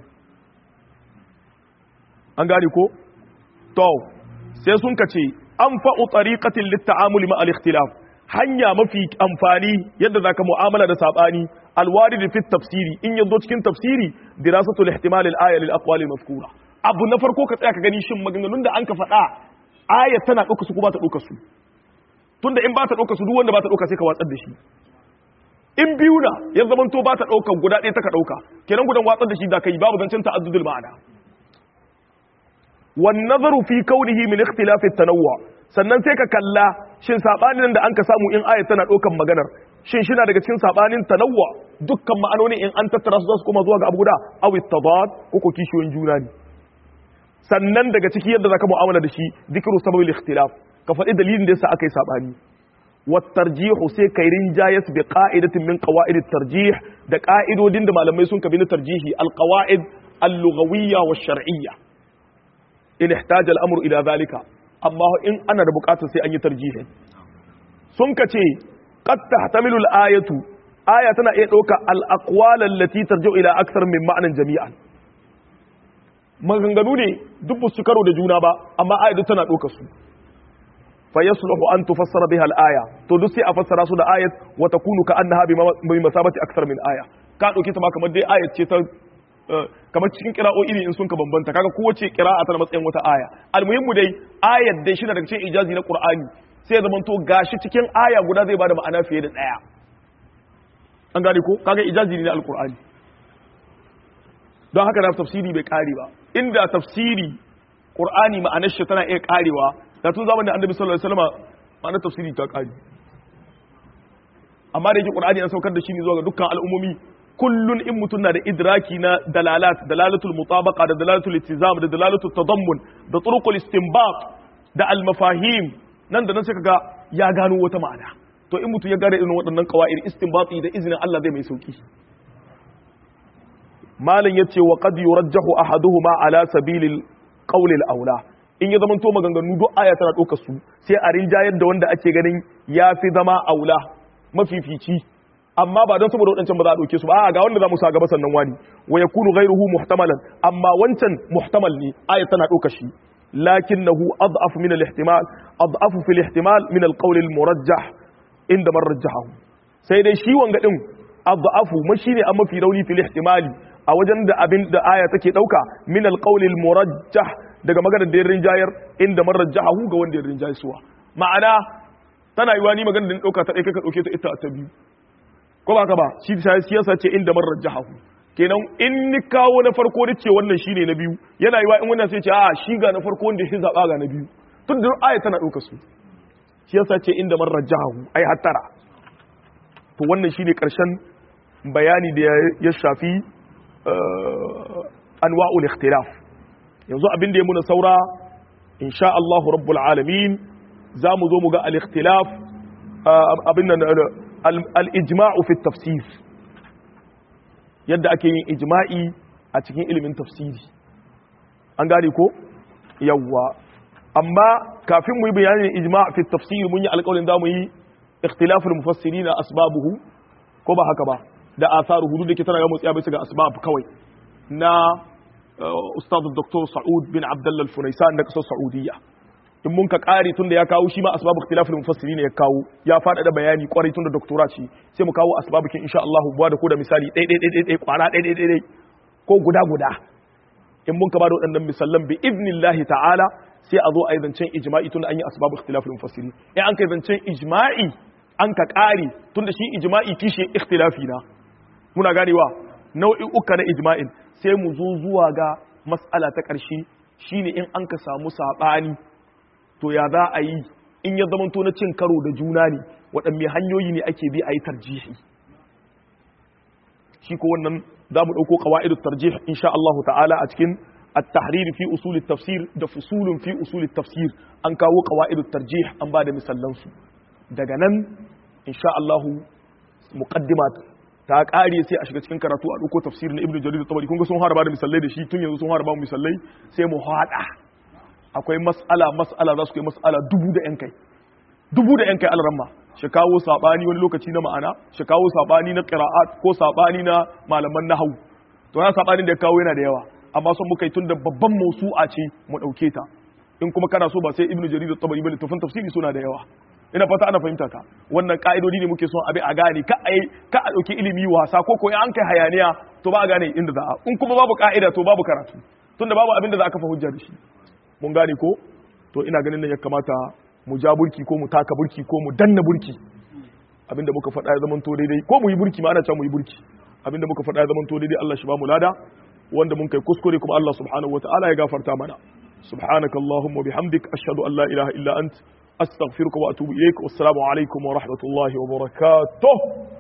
an gane ko to sai sun kace an fa'u tariqatin lit-ta'amul ma al-ikhtilaf hanya mafi amfani yadda zaka mu'amala da sabani alwarid fi tafsiri in yazo cikin tafsiri dirasatul ihtimal al-aya lil aqwal al-mazkura abu na farko ka tsaya ka gani shin maganganun da an ka faɗa aya tana ɗauka su ko ba ta ɗauka su tunda in ba ta ɗauka su duk wanda ba ta ɗauka sai ka watsar da shi in biyu na ya zaman to ba ta ɗauka guda ɗaya ta ka ɗauka kenan gudan watsar da shi da kai babu zancen ta'addudul ma'ana wan nazaru fi kaunihi min ikhtilaf at-tanawwu sannan sai ka kalla shin sabanin da an ka samu in aya tana ɗaukan maganar shin shi na daga cikin sabanin tanawwu dukkan ma'anoni in an tattara su za su koma zuwa ga abu guda aw at-tadad ko ko kishiyoyin juna ne sannan daga ciki yadda zaka mu'amala da shi dhikru sababil ikhtilaf ka faɗi dalilin da yasa aka yi sabani والترجيح sai kai rinjayas bi qa'idatin min qawa'id at-tarjih da qa'idodin da malamai sun kabi na tarjihi al-qawa'id al-lughawiyya wa shar'iyya in ihtaja al-amru ila zalika amma in ana da bukatar sai an yi tarjihi sun kace qad tahtamilu al-ayatu aya tana iya dauka al-aqwal allati tarji'u ila akthar min ma'nan jami'an maganganu ne duk su karo da juna ba amma aya tana dauka su fa yasluhu an tufassara biha al-aya to duk sai a fassara su da ayat wa takunu ka annaha bi masabati akthar min aya ka dauke ta ma kamar dai ayat ce ta kamar cikin kira'o'i ne in sun ka bambanta kaga kowace kira'a tana matsayin wata aya almuhimmu dai ayat dai shi daga cikin ijazi na qur'ani sai zaman to gashi cikin aya guda zai bada ma'ana fiye da daya an gane ko kaga ijazi ne na alqur'ani don haka da tafsiri bai kare ba inda tafsiri qur'ani ma'anar shi tana iya karewa da tun zamanin annabi sallallahu alaihi wasallam ma'anar tafsiri ta kare amma da yake qur'ani an saukar da shi ne zuwa ga dukkan al'ummomi kullun in mutum na da idraki na dalalat dalalatul mutabaqa da dalalatul ittizam da dalalatul tadammun da turuqul istinbat da al mafahim nan da nan sai kaga ya gano wata ma'ana to in mutum ya gane irin waɗannan qawaid istinbati da izinin Allah zai mai sauki malam yace wa qad yurajjahu ahaduhuma ala sabilil qawl al aula in ya zamanto maganganu duk aya tana ɗaukar su sai a rinjayar da wanda ake ganin ya fi zama aula mafifici amma ba don saboda waɗancan ba za a ɗauke su ba a ga wanda za mu sa gaba sannan wani wa yakunu ghayruhu muhtamalan amma wancan muhtamal ne aya tana ɗauka shi lakinnahu ad'af min al-ihtimal ad'af fi al-ihtimal min al-qawl al-murajjah inda man rajjahahu sai dai shi wanga din ad'afu ma shine an mafi rauni fi al-ihtimali a wajen da abin da aya take ɗauka min al-qawl al-murajjah daga maganar da ya rinjayar inda man rajjahahu ga wanda ya rinjaye suwa ma'ana tana yiwa ni maganar da ni ɗauka ta ɗaya ka ɗauke ta ita ta biyu ko ba ka ba shi siyasa ce inda man rajjahahu kenan in ni kawo na farko da ce wannan shine na biyu yana yiwa in wannan sai ce a shi ga na farko wanda shi zaba ga na biyu tun da aya tana ɗauka su siyasa ce inda man rajjahahu ai hattara to wannan shine karshen bayani da ya shafi anwa'ul ikhtilaf yanzu abin da ya muna saura insha Allah rabbul alamin za mu zo mu ga al-ikhtilaf abin nan al-ijma'u fi tafsir yadda ake yin ijma'i a cikin ilimin tafsiri an gane ko yawwa amma kafin mu yi bayanin ijma' fi tafsir mun yi alƙawarin za mu yi ikhtilaful mufassirin asbabuhu ko ba haka ba da asaruhu duk da ke tana ga mutsiya bisa ga asbab kawai na ustaz Dr. Sa'ud bin Abdullah al-Funaisan na kasar Saudiya in mun ka kare tunda ya kawo shi ma asbabu ikhtilafil mufassirin ya kawo ya fada da bayani kwarai tunda doktora ce sai mu kawo asbabukin insha Allah buwa da ko da misali dai dai dai dai kwara dai dai dai ko guda guda in mun ka ba da waɗannan misallan bi idnillahi ta'ala sai a zo a yi zancen ijma'i tunda an yi asbabu ikhtilafil mufassirin in an kai zancen ijma'i an ka kare tunda shi ijma'i kishi ikhtilafi na muna ganewa nau'i'uka na ijma'in sai mu zo zuwa ga mas'ala ta ƙarshe shine in an ka samu saɓani to ya za a yi in ya zamanto na cin karo da juna ne waɗanne hanyoyi ne ake bi a yi tarjihi shi ko wannan za mu ɗauko ƙawa'idun tarjih insha Allah ta'ala a cikin at-tahrir fi usul tafsir da fusulun fi usul tafsir an kawo ƙawa'idun tarjih an ba da misallansu daga nan insha Allah muqaddimat ta ƙare sai a shiga cikin karatu a ɗauko tafsir na ibnu jarir tabari kun ga sun harba da misalai da shi tun yanzu sun harba misalai sai mu haɗa akwai mas'ala mas'ala za su kai mas'ala dubu da yan kai dubu da yan kai alramma shi kawo sabani wani lokaci na ma'ana shi kawo sabani na qira'at ko sabani na malaman nahwu to ya sabani da ya kawo yana da yawa amma son muka yi tun da babban mausu'a ce mu dauke ta in kuma kana so ba sai ibnu jarir tabari ba littafin tafsiri suna da yawa ina fata ana fahimta ka wannan ka'idodi ne muke son abi a gane ka ai ka a dauki ilimi wasa ko ko an kai hayaniya to ba a gane inda za a in kuma babu ka'ida to babu karatu tunda babu abin da za a kafa hujja da shi mun gane ko to ina ganin nan ya kamata mu ja burki ko mu taka burki ko mu danna burki abinda muka faɗa ya zamanto daidai ko mu yi burki ma ana cewa mu yi burki abinda muka faɗa ya zamanto daidai Allah shi ba mu lada wanda mun kai kuskure kuma Allah subhanahu wataala ya gafarta mana subhanakallahumma bihamdik ashhadu an la ilaha illa ant astaghfiruka wa atubu ilaik wassalamu alaikum wa rahmatullahi wa barakatuh